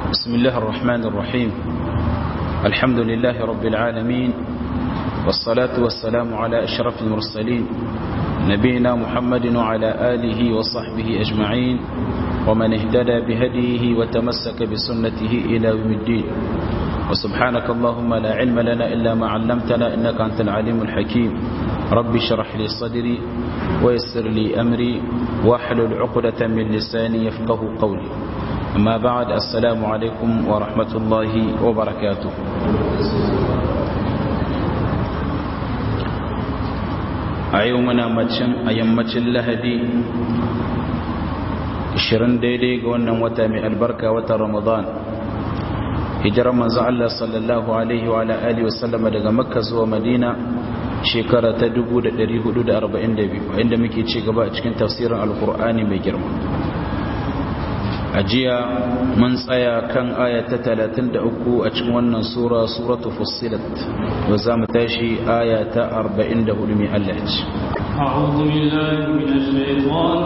بسم الله الرحمن الرحيم الحمد لله رب العالمين والصلاة والسلام على أشرف المرسلين نبينا محمد وعلى آله وصحبه أجمعين ومن اهتدى بهديه وتمسك بسنته إلى يوم الدين وسبحانك اللهم لا علم لنا إلا ما علمتنا إنك أنت العليم الحكيم رب اشرح لي صدري ويسر لي أمري واحلل عقدة من لساني يفقه قولي أما بعد السلام عليكم ورحمة الله وبركاته a yau muna macin a yammacin lahadi 20 daidai ga wannan wata mai albarka watan ramadan hijirar manzo Allah sallallahu alaihi wa alihi wasallam daga makka zuwa madina shekara ta 1442 inda muke ci gaba a cikin tafsirin alkur'ani mai girma a jiya mun tsaya kan aya ta 33 a cikin wannan sura suratu fussilat wa za mu tashi aya ta 44 mai Allah ce أعوذ بالله من الشيطان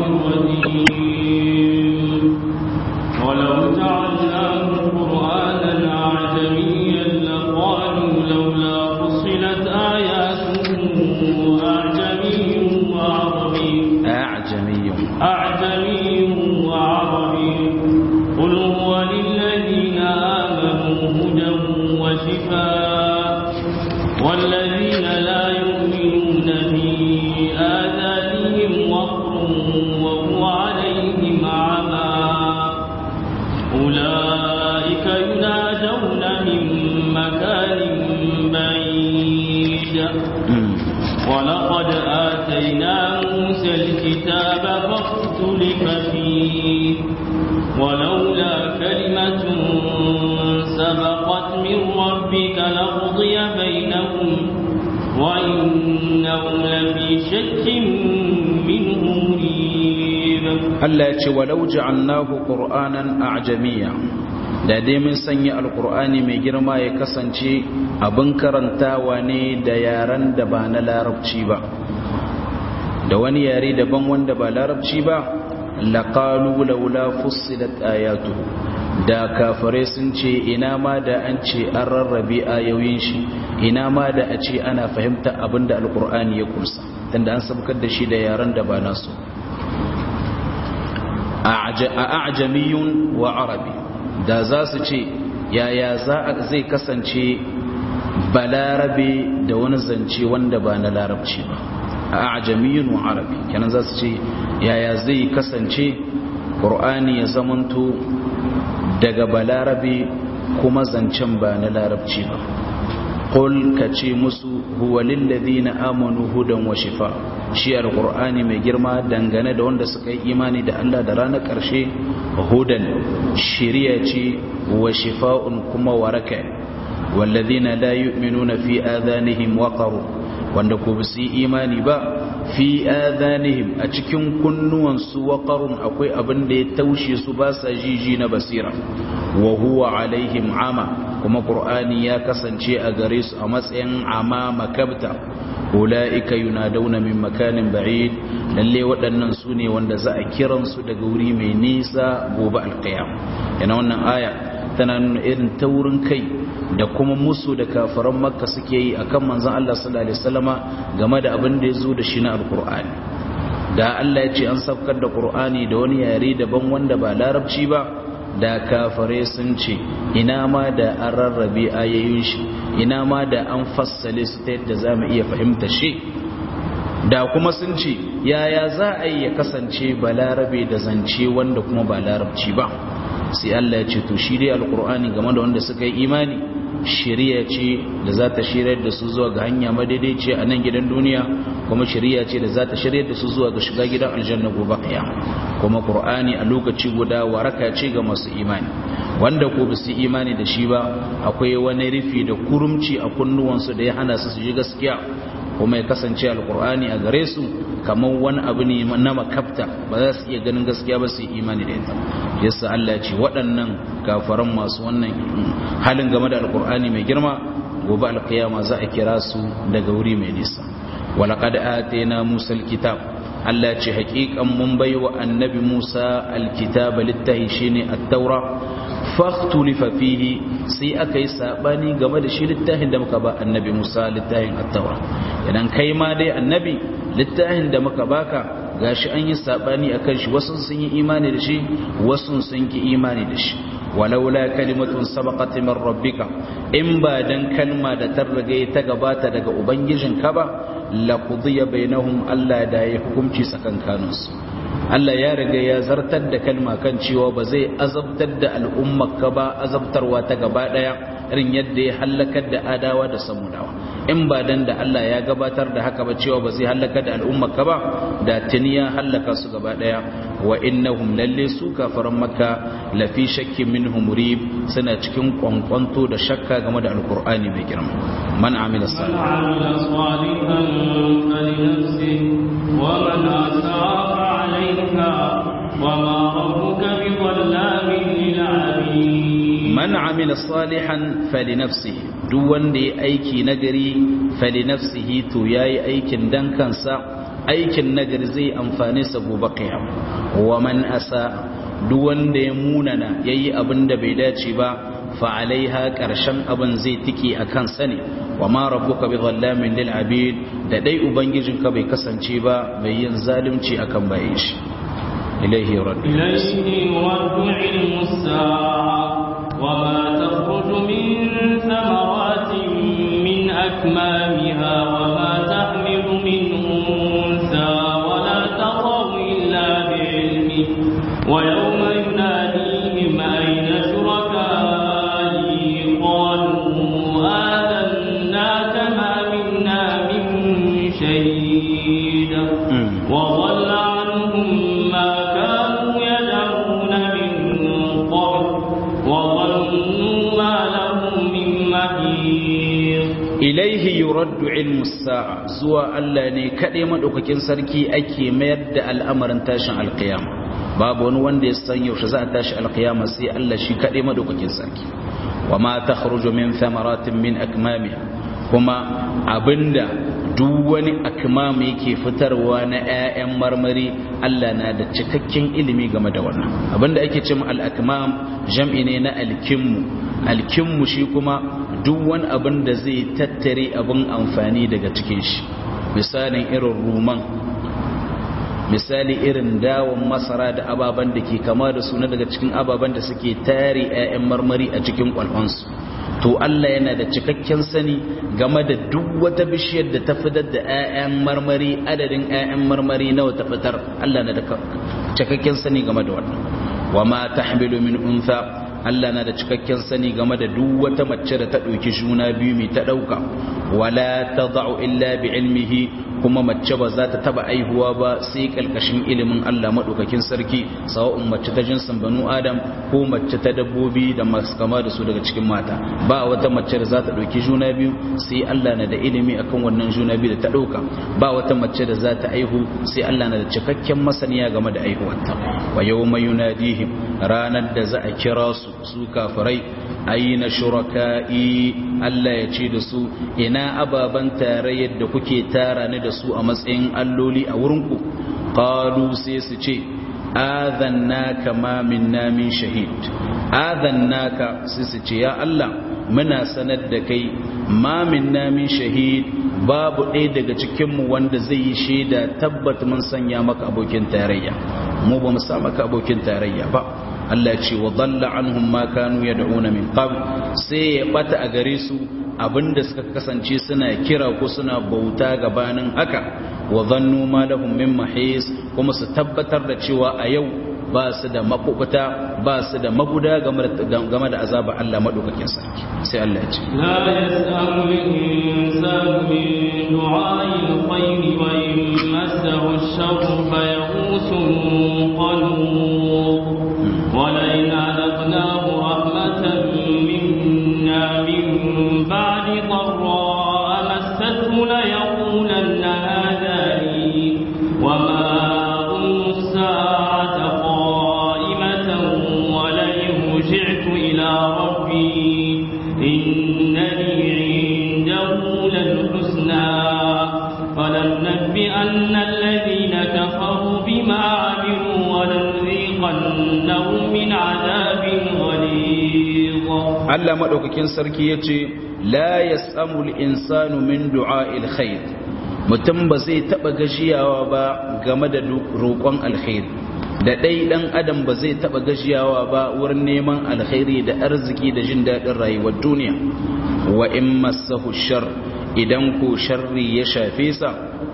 الرجيم ولو جعلناه قرآنا أعجميا لقالوا لولا فصلت آياته أعجمي وعربي أعجمي أعجمي وعربي قل هو للذين آمنوا هدى وشفاء والذين لا يؤمنون في آذانهم وقر وهو عليهم عمى أولئك ينادون من مكان بعيد ولقد آتينا موسى الكتاب فاختلف فيه ولولا كلمة سبقت من ربك لقضي بينهم وإنهم لفي شك منه مريب Allah ya ce walau ja'alnahu qur'anan a'jamiyya da dai mun sanya alqur'ani mai girma ya kasance abin karantawa ne da yaran da ba na larabci ba da wani yare daban wanda ba larabci ba laqalu laula fussilat ayatuhu da kafare sun ce ina ma da an ce an rarrabe ayoyin shi ina ma da a ce ana fahimta abinda alqur'ani ya kunsa tunda an sabkar da shi da yaran da ba nasu a ajamiyun wa arabi da za su ce yaya zai kasance balarabe da wani zance wanda ba na larabci ba a ajamiyun wa arabi kenan za su ce yaya zai kasance ƙur'ani ya zamanto daga balarabe kuma zancen ba na larabci ba قل كتي مسو هو للذين آمنوا هدى وشفاء shi alqur'ani mai girma dangane da wanda suka yi imani da Allah da ranar ƙarshe hudan shiriya ce wa shifa'un kuma waraka wallazina la yu'minuna fi adhanihim waqar wanda ko ba su imani ba fi adhanihim a cikin kunnuwan su waqarun akwai abin da ya taushe su ba sa jiji na basira wa huwa alaihim ama kuma qur'ani ya kasance a gare su a matsayin ama makabta ula'ika yunadawna min makanin ba'id lalle waɗannan su ne wanda za a kiran su daga wuri mai nisa gobe alqiyam yana wannan aya tana nuna irin taurin kai da kuma musu da kafiran makka suke yi akan manzon Allah sallallahu alaihi wasallama game da abin da ya zo da shi na alqur'ani da Allah ya ce an safkar da qur'ani da wani yare daban wanda ba larabci ba da kafare sun ce ina ma da an rarrabe ayoyin shi ina ma da an fassale su ta yadda za mu iya fahimta shi da kuma sun ce yaya za a yi ya kasance ba larabe da zance wanda kuma ba larabci ba sai Allah ya ce to shi dai alkur'ani game da wanda suka yi imani shari'a ce da za ta shirya da su zuwa ga hanya madaidaici a nan gidan duniya kuma shari'a ce da za ta shirya da su zuwa ga shiga gidan aljanna gobe kiyama kuma qur'ani a lokaci guda waraka ce ga masu imani wanda ko ba su imani da shi ba akwai wani rufi da kurumci a kunnuwansu da ya hana su su ji gaskiya kuma ya kasance alqur'ani a gare su kamar wani abu ne na makafta ba za su iya ganin gaskiya ba su imani da ita yasa Allah ya ce waɗannan kafaran masu wannan halin game da alqur'ani mai girma gobe alkiyama za a kira su daga wuri mai nisa walaqad atayna musa alkitab Allah ce haƙiƙan mun bai wa annabi Musa alkitaba littahi shine at-taura faktulifa fihi sai aka yi sabani game da shi littafin da muka ba annabi Musa littafin at-taura idan kai ma dai annabi littafin da muka baka gashi an yi sabani akan shi wasu sun yi imani da shi wasu sun ki imani da shi walaula kalimatun sabaqat min rabbika in ba dan kalma da ta riga ta gabata daga ubangijinka ba la qudiya bainahum Allah da ya hukunci tsakankaninsu Allah ya riga ya zartar da kalma kan cewa ba zai azabtar da al'ummarka ba azabtarwa ta gaba daya irin yadda ya halakar da adawa da samudawa in ba dan da Allah ya gabatar da haka ba cewa ba zai halakar da al'ummarka ba da tuni ya halaka su gaba daya wa innahum lalle su kafaran makka lafi shakkin minhum murib suna cikin kwankwanto da shakka game da alqur'ani mai girma man amila salihan wa man asaa وما ربك بظلام للعبيد من عمل صالحا فلنفسه duk wanda ya aiki nagari falinafsihi to yayi aikin dan kansa aikin nagari zai amfane sa gobe qiyam wa man asa duk wanda ya munana yayi abin da bai dace ba fa alaiha karshen abin zai tike akan sa ne wa ma rabbuka bi dhallamin lil abid da dai ubangijinka bai kasance ba mai yin zalunci akan bayin shi إليه يرد إليه يرد علم الساعة وما تخرج من ثمرات من أكمامها وما تحمل من أنثى ولا تضع إلا بعلمه ويوم يناديهم أين شركائي قالوا آذناك ما منا من شهيد وضل عنهم ما كانوا يدعون من قبل وظنوا ما لهم من محيص إليه يرد علم الساعة زوا الله ne kaɗai maɗaukakin sarki ake mayar da al'amarin tashin alƙiyama babu wani wanda ya san yaushe za a tashi alƙiyama sai Allah shi kaɗai maɗaukakin sarki wa ma ta min thamaratin min akmamiha kuma abinda duk wani akmam yake fitarwa na 'ya'yan marmari Allah na da cikakken ilimi game da wannan abinda ake ce al-akmam jam'i ne na alkimmu alkimmu shi kuma duk wani abin da zai tattare abin amfani daga cikin shi misalin irin ruman misali irin dawon masara da ababen da ke kama da suna daga cikin ababen da suke tare 'ya'yan marmari a cikin kwalfansu to Allah yana da cikakken sani game da duk wata bishiyar da ta fitar da 'ya'yan marmari adadin 'ya'yan marmari nawa ta fitar Allah na da cikakken sani game da wannan wa ma tahmilu min untha Allah na da cikakken sani game da duk wata mace da ta ɗauki juna biyu mai ta ɗauka wala tad'u illa bi ilmihi kuma mace ba za ta taba aihuwa ba sai kalkashin ilimin Allah madaukakin sarki sawa'un mace ta jinsin banu adam ko mace ta dabbobi da masu kama da su daga cikin mata ba wata mace da za ta dauki juna biyu sai Allah na da ilimi akan wannan juna biyu da ta dauka ba wata mace da za ta aihu sai Allah na da cikakken masaniya game da aihuwarta wa yawma yunadihim ranar da za a kira su su kafirai aina shuraka'i Allah ya ce da su ina ababan tarayyar da kuke tara ni da su a matsayin alloli a wurinku qalu sai su ce adhannaka ma minna min shahid adhannaka sai su ce ya Allah muna sanar da kai ma minna min shahid babu ɗaya daga cikinmu wanda zai yi shaida tabbat mun sanya maka abokin tarayya mu ba mu sa maka abokin tarayya ba Allah ce wa dalla anhum ma kanu yad'una min qabl sai ya bata a gare su abinda suka kasance suna kira ko suna bauta gabanin haka wa dhannu ma lahum min mahis kuma su tabbatar da cewa a yau ba su da makubuta ba su da maguda game da azaba Allah madaukakin sarki sai Allah ya ce la yasamu insanu min du'a'il khayri wa in massahu ash-sharru fa yaqusun qanut wa la in adaqnahu rahmatan minna min ba'di dharra massathu la yaqulanna hadha li wa ma أظن الساعة قائمة ولئن رجعت إلى ربي إن لي عنده للحسنى فلننبئن الذين كفروا بما عملوا ولنذيقنهم من عذاب غليظ Allah madaukakin sarki yace la yasamul insanu min du'a'il khair mutum ba zai taba gajiyawa ba game da roƙon alkhairi da ɗai ɗan adam ba zai taɓa gajiyawa ba wurin neman alkhairi da arziki da jin daɗin rayuwar duniya wa in massahu shar idan ko sharri ya shafe sa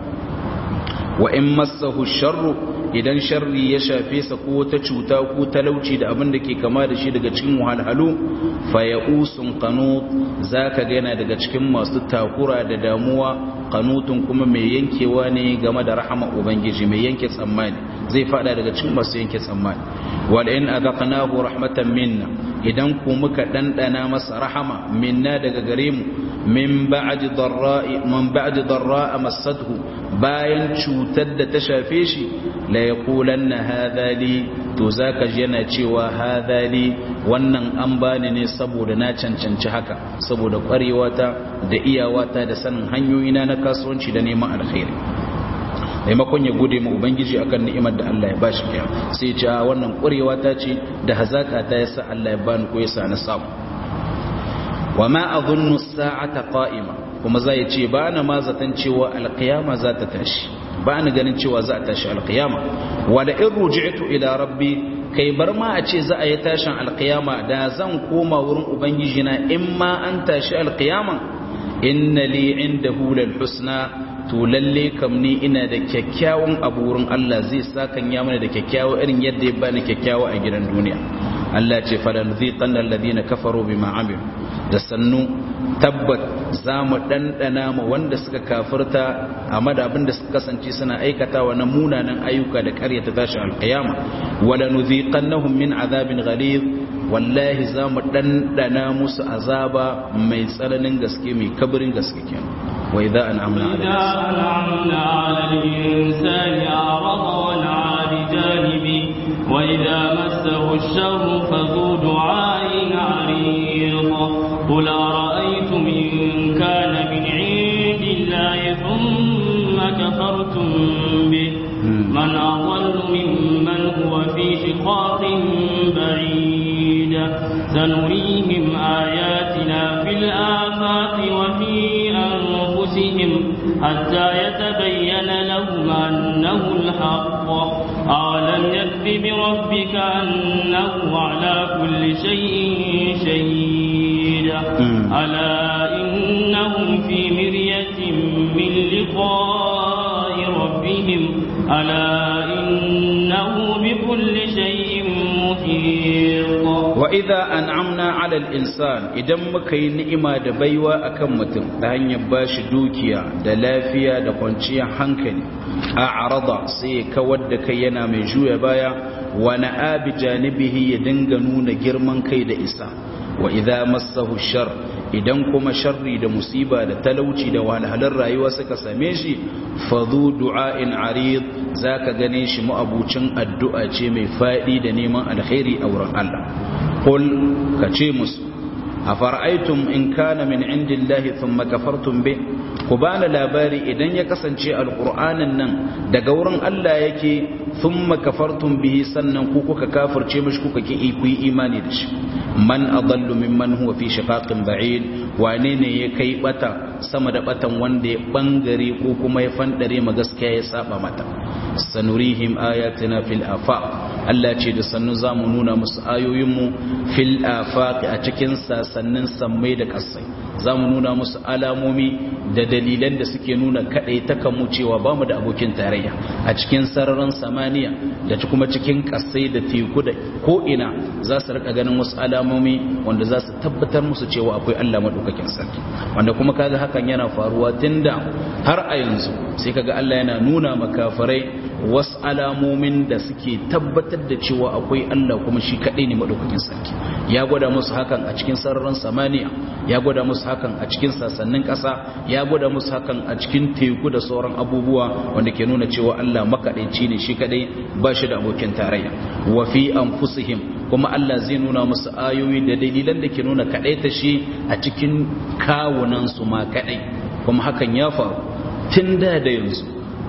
wa in massahu sharru idan sharri ya shafe sa ko ta cuta ko talauci da abin da ke kama da shi daga cikin wahalhalu fa ya'usun qanut zaka ga yana daga cikin masu takura da damuwa qanutun kuma mai yankewa ne game da rahama ubangiji mai yanke tsammani zai fada daga cikin masu yanke tsammani wal in adaqnahu rahmatan minna idan ku muka dandana masa rahama minna daga gare mu min ba'di darra'i man ba'di darra'a massathu bayan cutar da ta shafe shi la yaqulanna hadha li to zaka ji yana cewa hadha li wannan an bani ne saboda na cancanci haka saboda kwarewata da iyawata da sanin hanyoyina na kasuwanci da neman alkhairi maimakon ya gode ma ubangiji akan ni'imar da Allah ya bashi kiya sai ce wannan kurewa ta ce da hazaka ta yasa Allah ya bani ko yasa na samu wa ma adhunnu as-sa'ata qa'ima kuma zai ce ba na ma zaton cewa alqiyama za ta tashi ba ni ganin cewa za ta tashi alqiyama wala in ruji'tu ila rabbi kai bar ma a ce za a yi tashin alqiyama da zan koma wurin ubangiji na in ma an tashi alqiyama inna li indahu lal husna to lalle kam ni ina da kyakkyawan abu wurin Allah zai sakan ya mana da kyakkyawa irin yadda ya bani kyakkyawa a gidan duniya Allah ce falan ziqan alladhina kafaru bima amilu da sannu tabbat za mu dandana ma wanda suka kafirta a madabin da suka kasance suna aikatawa na munanan ayyuka da ƙaryata tashi alqiyama wala nuziqannahum min azabin ghalid wallahi za mu ɗanɗana musu azaba mai tsananin gaske mai kabirin gaske kenan wa idza an'amna ala al-insani a'rada wa na'a bi janibi wa idza massahu ash-sharru fa dhu du'a'in 'arid qul ara'aytum in kana min 'indillahi thumma kafartum bih man adallu mimman huwa fi shiqaqin ba'id سنريهم آياتنا في الآفاق وفي أنفسهم حتى يتبين لهم أنه الحق أولم يكف بربك أنه على كل شيء شهيد ألا إنهم في مرية من لقاء ربهم ألا إنه بكل شيء محيط wa idza an'amna 'ala al-insan idan muka yi ni'ima da baiwa akan mutum ta hanyar bashi dukiya da lafiya da kwanciyar hankali a'rada sai kawar da kai yana mai juya baya wa na'a bi janibihi ya dinga nuna girman kai da isa wa idza massahu shar idan kuma sharri da musiba da talauci da wahalhalar rayuwa suka same shi fadhu du'a'in arid zaka gane shi mu'abucin addu'a ce mai fadi da neman alkhairi a wurin Allah qul kace musu afara'aytum in kana min indillahi thumma kafartum bi ku bani labari idan ya kasance alqur'anin nan daga wurin Allah yake thumma kafartum bihi sannan ku kuka kafirce mishi kuka ki ku yi imani da shi man adallu mimman huwa fi shiqaqin ba'id wane ne ya kai bata sama da batan wanda ya bangare ko kuma ya fandare ma gaskiya ya saba mata sanurihim ayatina fil afaq Allah ce da sannu zamu nuna musu ayoyinmu fil afaq a cikin sasannin sammai da kasai zamu nuna musu alamomi da dalilan da suke nuna kadai ta mu cewa bamu da abokin tarayya a cikin sararin samaniya da kuma cikin kasai da teku da ko ina za su rika ganin wasu alamomi wanda za su tabbatar musu cewa akwai Allah madaukakin sarki wanda kuma kaga hakan yana faruwa tunda har a yanzu sai kaga Allah yana nuna makafarai wasu alamomin da suke tabbatar da cewa akwai Allah kuma shi kaɗai ne maɗaukakin sarki ya gwada musu hakan a cikin sararin samaniya ya gwada musu hakan a cikin sassanin ƙasa ya gwada musu hakan a cikin teku da sauran abubuwa wanda ke nuna cewa Allah makaɗaici ne shi kaɗai ba shi da abokin tarayya wa fi anfusihim kuma Allah zai nuna musu ayoyi da dalilan da ke nuna kaɗaita shi a cikin kawunansu ma kaɗai kuma hakan ya faru tun da da yanzu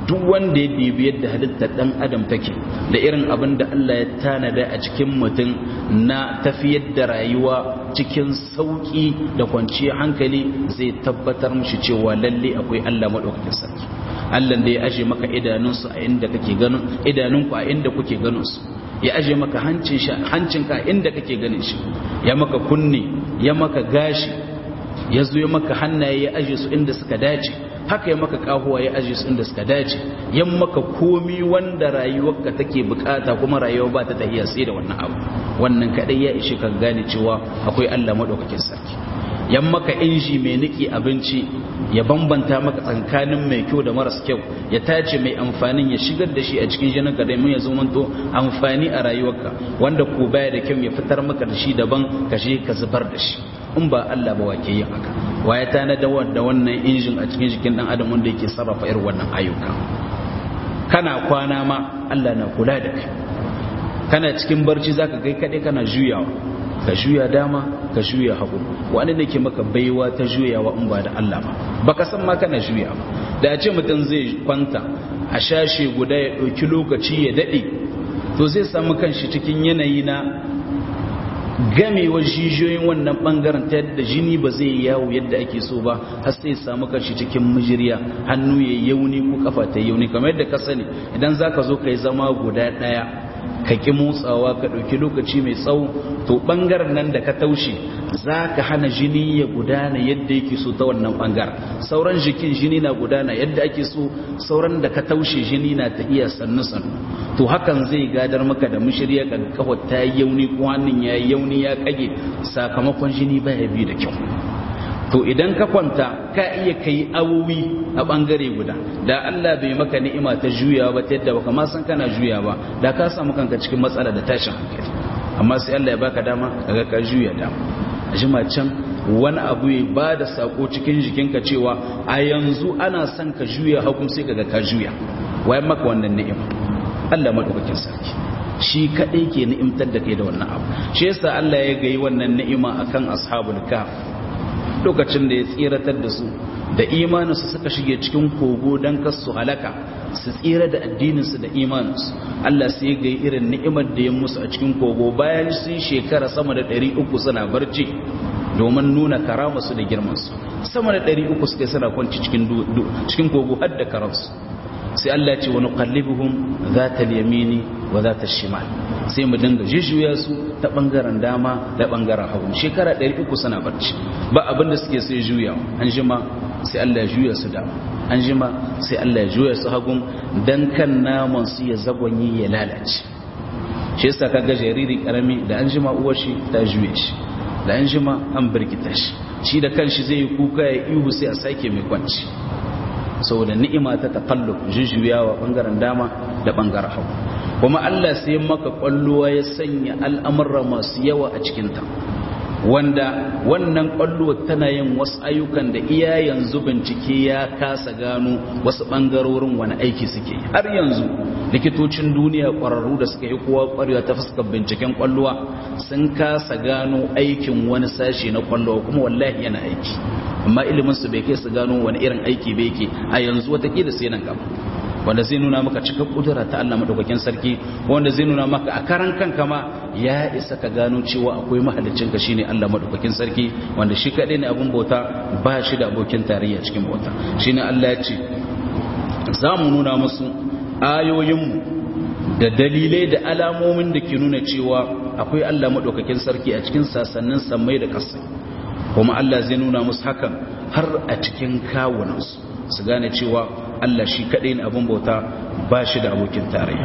duk wanda ya dibi yadda halittar dan adam take da irin abin da Allah ya tanada a cikin mutum na tafiyar da rayuwa cikin sauki da kwanciyar hankali zai tabbatar mishi cewa lalle akwai Allah madaukakin sarki Allah da ya aje maka idanunsu a inda kake ganin idanunku a inda kuke ganin su ya aje maka hancin shi hancinka a inda kake ganin shi ya maka kunne ya maka gashi ya zo ya maka hannaye ya aje su inda suka dace haka ya maka kahuwa ya aje su inda suka dace yan maka komi wanda rayuwarka take bukata kuma rayuwa ba ta tahiya sai da wannan abu wannan kadai ya ishe ka gane cewa akwai Allah madaukakin sarki yan maka inji mai niki abinci ya bambanta maka tsakanin mai kyau da maras kyau ya tace mai amfanin ya shigar da shi a cikin jininka da mun ya zamanto amfani a rayuwarka wanda ko baya da kyau ya fitar maka da shi daban ka je ka zubar da shi in ba Allah ba wake yin haka waye ta na da wannan injin a cikin jikin dan adam wanda yake sarrafa irin wannan ayyuka kana kwana ma Allah na kula da kai kana cikin barci zaka kai kade kana juyawa ka juya dama ka juya hagu wani ne ke maka baiwa ta juyawa in ba da Allah ba baka san ma kana juya ba da a ce mutum zai kwanta a shashe guda ya ɗauki lokaci ya daɗe to zai samu kanshi cikin yanayi na gamewar jijiyoyin wannan bangaren ta yadda jini ba zai yawo yadda ake so ba har sai samu kanshi cikin mijiriya hannu ya yauni ko kafa ta yauni kamar yadda ka sani idan zaka zo kai zama guda ɗaya ka ƙi motsawa ka ɗauki lokaci mai tsawo to ɓangaren nan da ka taushe za ka hana jini ya gudana yadda yake so ta wannan ɓangaren sauran jikin jini na gudana yadda ake so sauran da ka taushe jini na ta iya sannu sannu to hakan zai gadar maka da mashirya ka kawai ta yi yauni ko hannun ya yi yauni ya kage sakamakon jini baya bi da kyau to idan ka kwanta ka iya kai awowi a bangare guda da Allah bai maka ni'ima ta juya ba ta yadda baka ma san kana juya ba da ka samu kanka cikin matsala da tashin hankali amma sai Allah ya baka dama kaga ka juya dama a jima can wani abu ya ba da sako cikin jikinka cewa a yanzu ana son ka juya hakum sai kaga ka juya wayan maka wannan ni'ima Allah madaukakin sarki shi kadai ke ni'imtar da kai da wannan abu shi yasa Allah ya gayi wannan ni'ima akan ashabul kahf lokacin da ya tsiratar da su da imaninsu suka shige cikin kogo don kasu halaka su tsira da addininsu da imaninsu Allah sai ga irin ni'imar da ya musu a cikin kogo bayan sun shekara sama da 300 suna barci domin nuna karamarsu da girmansu sama da 300 suka suna kwanci cikin kogo har da karansu sai Allah ce wani kallibuhun za ta yamini wa za ta shimal sai mu dinga jujjuya su ta bangaren dama da bangaren hagu shekara 300 suna barci ba abinda suke sai juya an jima sai Allah ya juya su dama an jima sai Allah ya juya su hagun dan kan naman su ya zagonyi ya lalace shi yasa kaga jariri karami da an jima uwar shi ta juye shi da an jima an birkita shi shi da kanshi zai yi kuka ya ihu sai a sake mai kwanci saboda ni'ima ta taqallub jujjuyawa bangaren dama da bangaren hagu kuma Allah sai maka kwalluwa ya sanya al'amurra masu yawa a cikinta wanda wannan kwalluwa tana yin wasu ayyukan da iya yanzu bincike ya kasa gano wasu bangarorin wani aiki suke har yanzu likitocin duniya kwararru da suka yi kowa kwarewa ta fuskar binciken kwalluwa sun kasa gano aikin wani sashe na kwalluwa kuma wallahi yana aiki amma ilimin su bai kai su gano wani irin aiki bai yake a yanzu watakila sai nan gaba wanda zai nuna maka cikin kudura ta Allah madaukakin sarki wanda zai nuna maka a karan kanka ma ya isa ka gano cewa akwai mahalicin ka shine Allah madaukakin sarki wanda shi kadai ne abun bauta ba shi da abokin tarayya cikin bauta shine Allah ya ce za mu nuna musu ayoyinmu da dalilai da alamomin da ke nuna cewa akwai Allah madaukakin sarki a cikin sasannin sammai da kasai kuma Allah zai nuna musu hakan har a cikin kawunansu su gane cewa Allah shi kaɗai ne abin bauta ba shi da abokin tarayya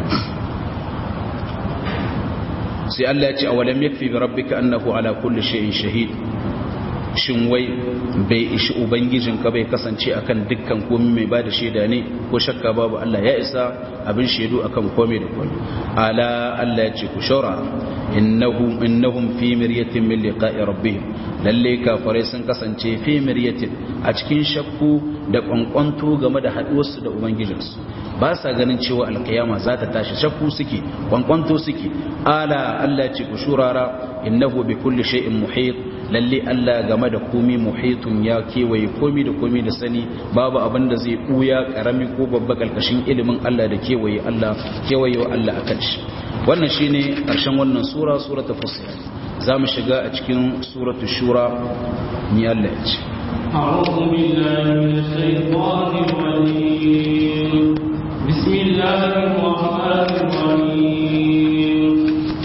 sai Allah ya ce a walam yakfi bi rabbika annahu ala kulli shay'in shahid shin wai bai ishi ubangijin ka bai kasance akan dukkan komai mai bada shaida ne ko shakka babu Allah ya isa abin shaidu akan komai da komai ala Allah ya ce ku shora innahum innahum fi miryatin min liqa'i rabbihim lalle kafirai sun kasance fi miryatin a cikin shakku da kwankwanto game da haduwarsu da ubangijinsu ba sa ganin cewa alkiyama za ta tashi shakku suke kwankwanto suke ala Allah ce ku shurara innahu bi kulli shay'in muhit lalle Allah game da komi muhitun ya kewaye komi da komi da sani babu abin da zai buya karami ko babba kalkashin ilimin Allah da kewaye Allah kewaye wa Allah akan shi wannan shine karshen wannan sura suratul fusilat zamu shiga a cikin suratul shura ni Allah ya ce أعوذ بالله من الشيطان الرجيم بسم الله الرحمن الرحيم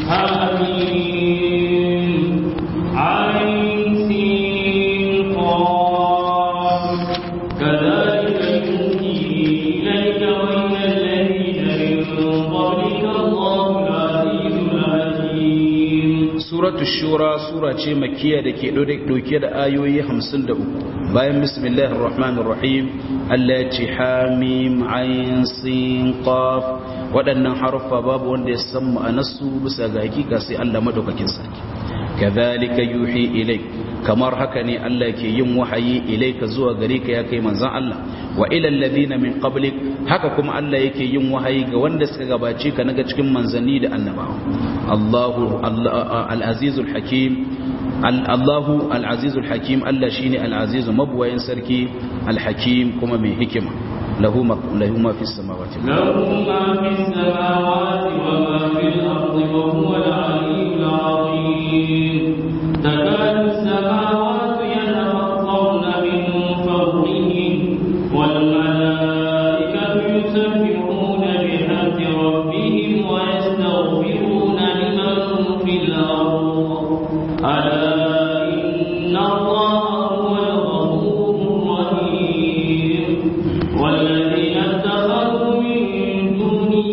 آمين عين سين قاف كذلك يوحي إليك وإلى الذين من قبلك الله العزيز الحكيم suratu shura sura ce makiya da ke dauke da ayoyi 53 bayan bismillahir rahmanir rahim Allah ya ce hamim ayin sin qaf waɗannan haruffa babu wanda ya san ma'anarsu bisa ga hakika sai Allah madaukakin sarki kadhalika yuhi ilai kamar haka ne Allah ke yin wahayi ilaika zuwa gare ka ya kai manzon Allah wa ila alladhina min qablik haka kuma Allah yake yin wahayi ga wanda suka gabace ka naga cikin manzanni da annabawa Allahu al-azizul hakim Allahu al-azizul hakim Allah shine al-azizu mabwayin sarki al-hakim kuma mai hikima lahu ma lahu ma fis samawati له ما في السماوات وما في الأرض وهو العلي العظيم تكاد السماوات يتفطرن من فوقهم والملائكة يسبحون بحمد ربهم ويستغفرون لمن في الأرض ألا إن الله هو الغفور الرحيم والذين اتخذوا من دونه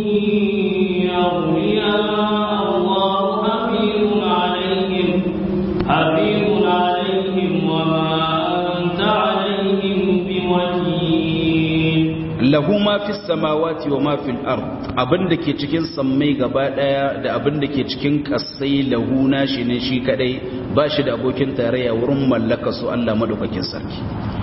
أولياء الله حفيظ عليهم حفيظ عليهم وما أنت عليهم بوكيل lahu ma fis samawati wa ma fil ard abinda ke cikin sammai gaba daya da abinda ke cikin kasai lahu nashi ne shi kadai ba shi da abokin tarayya wurin mallaka su Allah madaukakin sarki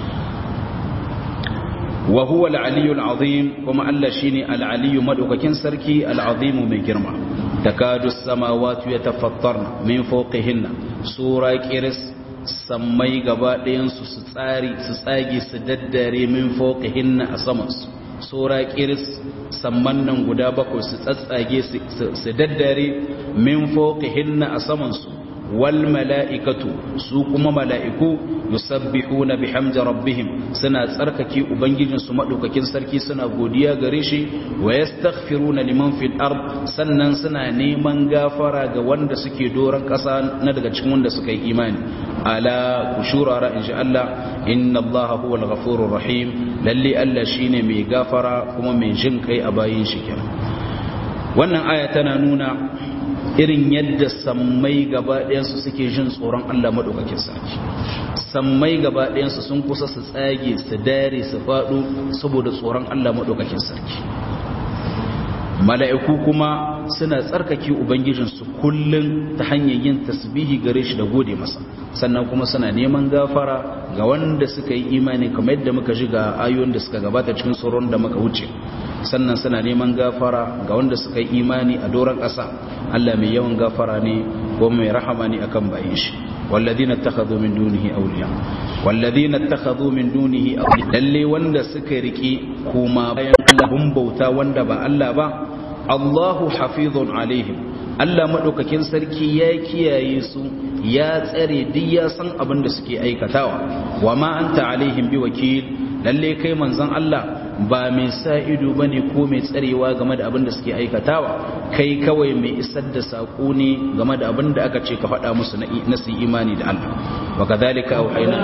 wa huwa al-aliyyul azim kuma Allah shine al-aliyyu madaukakin sarki al-azim mai girma takadu as-samawati yatafattarna min fawqihinna sura qiris sammai gaba ɗayansu su tsari su tsage su daddare min fawqihinna a samansu sura qiris samman nan guda bakwai su tsatsage su daddare min fawqihinna a samansu wal mala'ikatu su kuma mala'iku yusabbihuna bihamdi rabbihim suna tsarkake ubangijin su madaukakin sarki suna godiya gare shi wa yastaghfiruna liman fil ard sannan suna neman gafara ga wanda suke doran kasa na daga cikin wanda suka yi imani ala kushurara insha Allah inna Allah huwa al-ghafurur rahim lalle Allah shine mai gafara kuma mai jin kai a bayin shi kenan wannan aya tana nuna irin yadda sammai gaba ɗayansu suke jin tsoron Allah maɗaukakin sarki sammai gaba ɗayansu sun kusa su tsage su dare su faɗo saboda tsoron Allah maɗaukakin sarki mala'iku kuma suna tsarkake ubangijinsu kullum ta hanyar yin tasbihi gare shi da gode masa sannan kuma suna neman gafara ga wanda suka yi imani kamar yadda muka ji ga ayoyin da suka gabata cikin tsoron da muka wuce sannan suna neman gafara ga wanda suka yi imani a doron ƙasa Allah mai yawan gafara ne ko mai rahama ne akan bayin shi walladina takhadhu min dunihi awliya walladina takhadhu min dunihi awliya lalle wanda suka riki kuma bayan Allah bun bauta wanda ba Allah ba Allahu hafizun alaihim Allah madaukakin sarki ya kiyaye su ya tsare duk ya san abin da suke aikatawa wa ma anta alaihim biwakil lalle kai manzon Allah ba mai sa ido bane ko mai tsarewa game da abin da suke aikatawa kai kawai mai isar da sako ne game da abin da aka ce ka faɗa musu na su imani da Allah wa kadhalika auhayna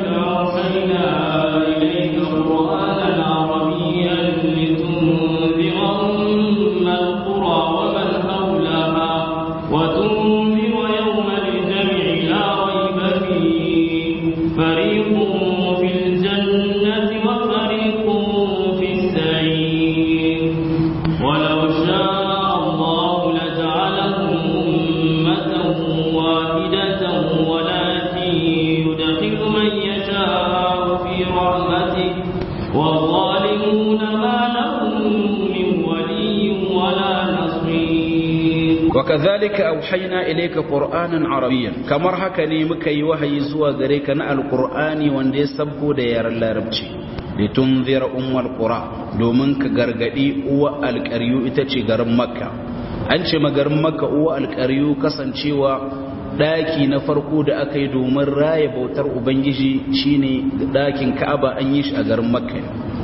إليك قرآنا عربيا لتنذر أم القرى ومن حولها وتنذر يوم الجمع لا ريب فيه فريق في الجنة وفريق في السعير ولو شاء الله لجعلهم أمة واحدة ولكن يدخل من يشاء في رحمته والظالمون ما لهم وكذلك أوحينا إليك قرآنا عربيا كما هكني مكي وهي زوا غريك القرآن وندي سبكو ديار اللاربشي litunzira ummul qura domin ka gargadi uwa alƙaryu ita ce garin makka an ce magarin makka uwa alƙaryu kasancewa daki na farko da aka yi domin raya bautar ubangiji shine dakin ka'aba an yi shi a garin makka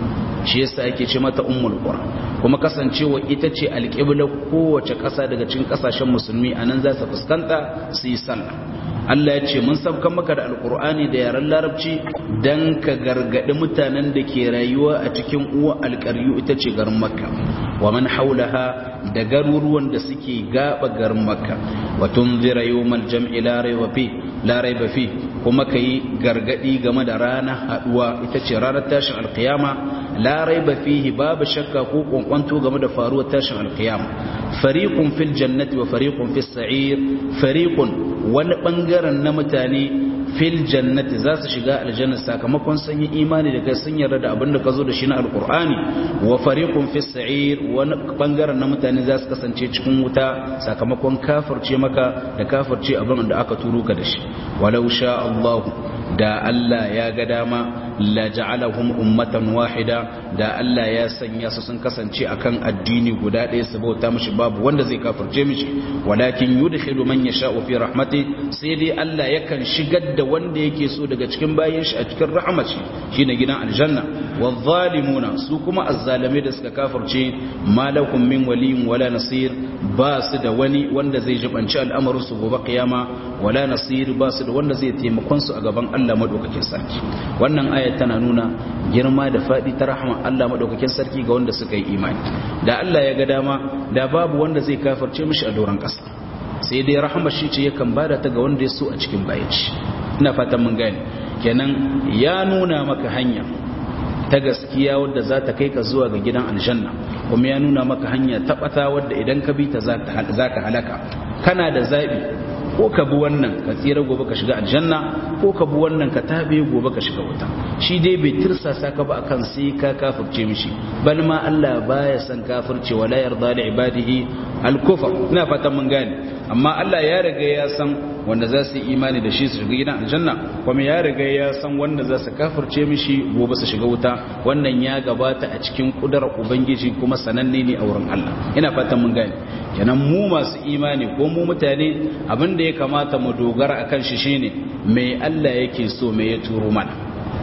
shi yasa ake ce mata ummul qura kuma kasancewa ita ce alƙibla kowace ƙasa daga cikin ƙasashen musulmi anan za su fuskanta su yi sallah Allah ya ce mun sabkan maka da alkur'ani da yaren larabci dan ka gargadi mutanen da ke rayuwa a cikin uwa alƙaryu ita ce garin makka wa man haulaha da garuruwan da suke gaba garin makka wa tunzira yawmal jam'i la rayba fi la rayba fi kuma kai gargadi game da ranar haduwa ita ce ranar tashin alkiyama la rayba fihi babu shakka ko kwankwanto game da faruwar tashin alkiyama fariqun fil jannati wa fariqun fis sa'ir fariqun wani bangaren na mutane fil jannati za su shiga aljanna sakamakon sun yi imani da kai sun yarda da abin da ka zo da shi na alkur'ani wa fariqun fis sa'ir wani bangaren na mutane za su kasance cikin wuta sakamakon kafirce maka da kafirce abin da aka turo ka da shi walau sha Allah da Allah ya ga dama la ja'alahum ummatan wahida da Allah ya sanya su sun kasance akan addini guda ɗaya su bauta mishi babu wanda zai kafirce mishi walakin yudkhilu man yasha'u fi rahmati sai dai Allah yakan shigar da wanda yake so daga cikin bayan shi a cikin rahmaci shine gidan aljanna wadh-dhalimuna su kuma azzalimai da suka kafirce malakum min waliyin wala nasir ba su da wani wanda zai jibanci al'amarin su gobe kiyama wala nasir ba su da wanda zai taimakon su a gaban Allah madaukakin sarki wannan aya tana nuna girma da faɗi ta rahama Allah maɗaukakin sarki ga wanda suka yi imani da Allah ya ga dama da babu wanda zai kafarce mishi a doron ƙasa sai dai rahama shi ce yakan bada ta ga wanda ya so a cikin bayanci ina fatan mun gane kenan ya nuna maka hanya ta gaskiya wadda za ta kai ka zuwa ga gidan aljanna kuma ya nuna maka hanya ta ɓata wadda idan ka bi ta za ka halaka kana da zaɓi ko ka bi wannan ka tsira gobe ka shiga aljanna ko ka bi wannan ka tabe gobe ka shiga wuta shi dai bai tirsasa ka ba akan sai ka kafirce mishi bal ma Allah baya san kafirce wala yarda li ibadihi al-kufr ina fatan mun gane amma Allah ya riga ya san wanda za su yi imani da shi su shiga gidan aljanna kuma ya riga ya san wanda za su kafirce mishi gobe su shiga wuta wannan ya gabata a cikin kudarar ubangiji kuma sananne ne a wurin Allah ina fatan mun gane kenan mu masu imani ko mu mutane abin da ya kamata mu dogara akan shi shine me Allah yake so me ya turo mana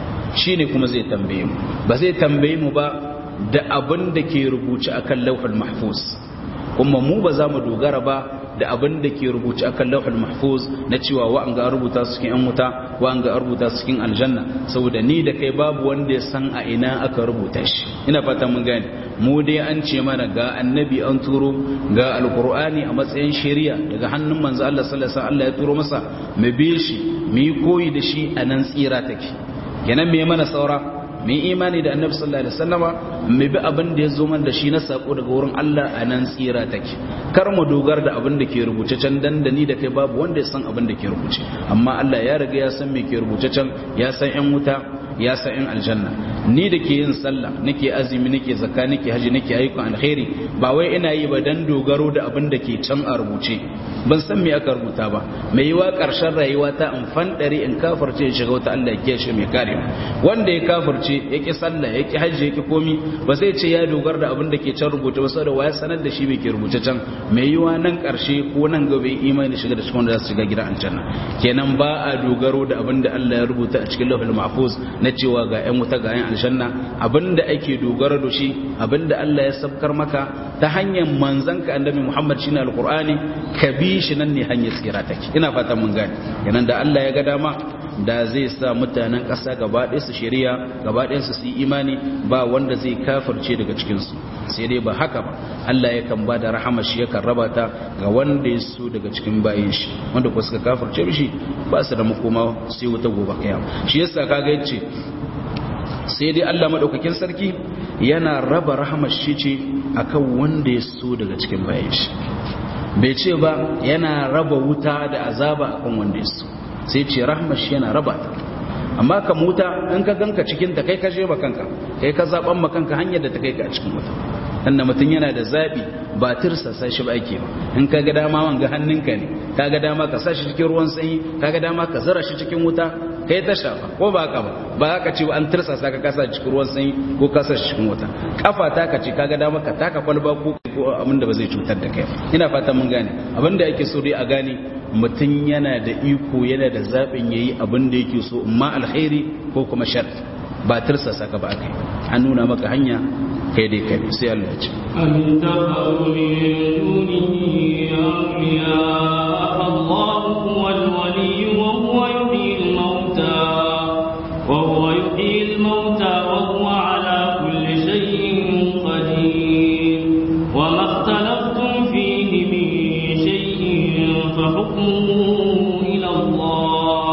shine kuma zai tambaye mu ba zai tambaye mu ba da abin da ke rubuce akan lauhul mahfuz kuma mu ba za mu dogara ba da abin da ke rubuce akan lauhul mahfuz na cewa wa an ga rubuta su cikin yan wuta wa an ga rubuta su cikin aljanna saboda ni da kai babu wanda ya san a ina aka rubuta shi ina fata mun gane mu dai an ce mana ga annabi an turo ga alqur'ani a matsayin shari'a daga hannun manzo Allah sallallahu alaihi wasallam Allah ya turo masa mu bi shi mu yi koyi da shi a nan tsira take kenan me mana saura mu yi imani da annabi sallallahu alaihi wasallama mu bi abin da ya zo man da shi na sako daga wurin Allah a nan tsira take kar mu dogara da abin da ke rubuce can dandani da kai babu wanda ya san abin da ke rubuce amma Allah ya riga ya san me ke rubuce can ya san yan wuta ya san yan aljanna ni da ke yin sallah nake azumi nake zakka nake haji nake ayyukan alkhairi ba wai ina yi ba dan dogaro da abin da ke can a rubuce ban san me aka rubuta ba mai yiwa karshen rayuwa ta in fandare in kafirce in shiga wata Allah ya kiyaye mai kare wanda ya kafirce yake sallah yake haji yake komi ba zai ce ya dogara da abin da ke can rubuta ba saboda waya sanar da shi me ke rubuce can mai yiwa nan karshe ko nan gaba imani shiga da cikin wanda za su shiga gidan aljanna kenan ba a dogaro da abin da Allah ya rubuta a cikin lawhul mahfuz na cewa ga 'yan wuta ga 'yan aljanna abinda ake dogara da shi abinda Allah ya sabkar maka ta hanyar manzanka annabi Muhammad shine alqur'ani ka bi shi nan ne hanyar tsira take ina fatan mun gane kenan da Allah ya ga dama da zai sa mutanen ƙasa gaba ɗaya su shari'a gaba ɗaya su yi imani ba wanda zai kafirce daga cikin su sai dai ba haka ba Allah yakan ba da rahama shi yakan raba ta ga wanda ya so daga cikin bayin shi wanda ko suka kafirce mishi ba su da makoma sai wuta gobe kiyama shi yasa kaga yace sai dai Allah madaukakin sarki yana raba rahamar shi ce akan wanda ya so daga cikin bayan shi bai ce ba yana raba wuta da azaba akan wanda ya so sai ce rahamar shi yana raba ta amma ka muta in ka ganka cikin ta kai ka je kanka kai ka zaban kanka hanyar da ta kai ka a cikin wuta dan mutum yana da zabi ba tirsasa shi ba ake ba in ka ga dama wanga hannunka ne ka ga dama ka sa shi cikin ruwan sanyi ka ga dama ka zara shi cikin wuta kai ta shafa ko ba haka ba ba haka ce an tirsasa ka kasa cikin ruwan sanyi ko kasa shi cikin wuta kafa ta ka ce ka ga dama ka taka kwalba ko abin da ba zai cutar da kai ina fata mun gane abin da ake so dai a gane mutum yana da iko yana da zaɓin ya yi abin da yake so ma alkhairi ko kuma shar ba tirsasa ka ba kai an nuna maka hanya kai dai kai sai Allah ya ce أم اتخذوا من دونه أولياء الله هو الولي وهو يحيي الموتى وهو يحيي الموتى وهو على كل شيء قدير وما اختلفتم فيه من شيء فحكمه إلى الله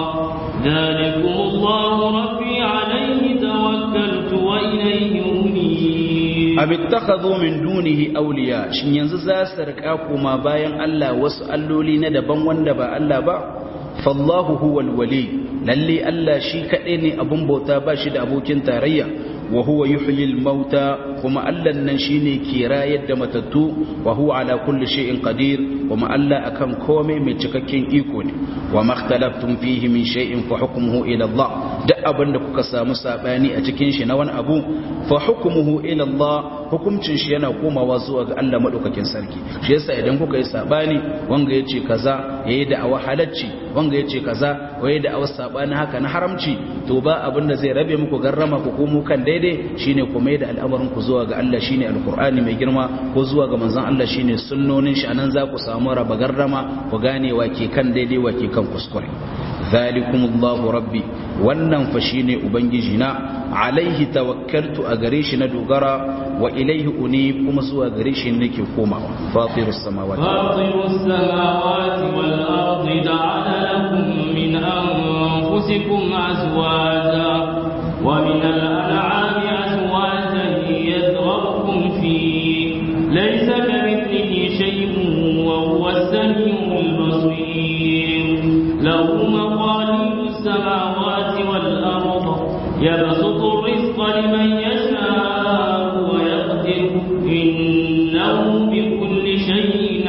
ذلكم الله ربي عليه توكلت وإليه أنيب abittakhadhu min dunihi awliya shin yanzu za su rika kuma bayan Allah wasu alloli na daban wanda ba Allah ba fallahu huwal wali lalle Allah shi kadai ne abun bauta ba shi da abokin tarayya wa huwa yuhyil mauta kuma Allah nan shine ke rayar da matattu wa huwa ala kulli shay'in qadir kuma Allah akan komai mai cikakken iko ne wa makhtalaftum fihi min shay'in fa hukmuhu ila Allah duk abin da kuka samu sabani a cikin shi na wani abu fa hukmuhu ila Allah hukuncin shi yana komawa zuwa ga Allah madaukakin sarki shi yasa idan kuka yi sabani wanga yace kaza yayi da awa halacci wanga yace kaza waye da awa sabani haka na haramci to ba abin da zai rabe muku garrama ku komo kan daidai shine ku mai da al'amarin ku zuwa ga Allah shine alqur'ani mai girma ko zuwa ga manzon Allah shine sunnonin shi anan za ku samu raba garrama ku gane wa ke kan daidai wa ke kan kuskure zalikumullahu rabbi wannan fa shine ubangiji na alaihi tawakkaltu a gare shi na dogara wa ilaihi uni kuma zuwa gare shi nake komawa fatirus samawati فاطر السماوات والأرض جعل لكم من أنفسكم أزواجا ومن الأنعام أزواجا يذرأكم فيه ليس كمثله شيء وهو السميع البصير له مقاليد السماوات والأرض يبسط الرزق لمن يشاء ويقدر إنه بكل شيء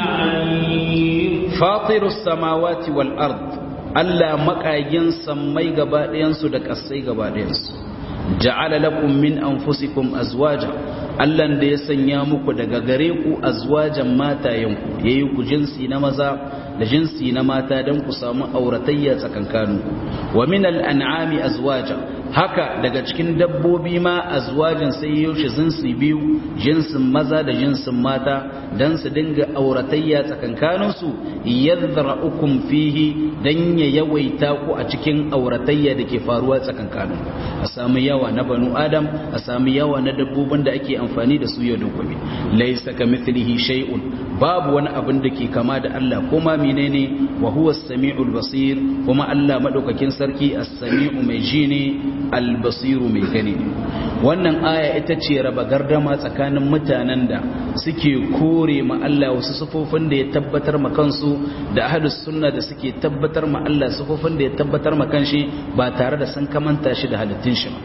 عليم fatirus samawati wal ard Allah makagin sammai gaba ɗayansu da ƙasai gaba ɗayansu ja'ala lakum min anfusikum azwaja Allah da ya sanya muku daga gare ku azwajan matayenku yayi ku jinsi na maza da jinsi na mata don ku samu auratayya tsakankanu wa min al'an'ami azwaja haka daga cikin dabbobi ma azwajin sai yaushe jinsi biyu jinsin maza da jinsin mata don su dinga auratayya tsakankaninsu yadda ukun fihi don ya yawaita ku a cikin auratayya da ke faruwa tsakankanin a samu yawa na banu adam a samu yawa na dabbobin da ake amfani da su yau da gobe laisa ka mithlihi shay'un babu wani abin da ke kama da Allah kuma menene wa huwa as-sami'ul basir kuma Allah madaukakin sarki as-sami'u mai ji ne al-basiru mai gani ne wannan aya ita ce raba gardama tsakanin mutanen da suke kore ma Allah wasu sufofin da ya tabbatar ma kansu da ahlus sunna da suke tabbatar ma Allah sufofin da ya tabbatar ma kanshi ba tare da sun kamanta shi da halittun shi ba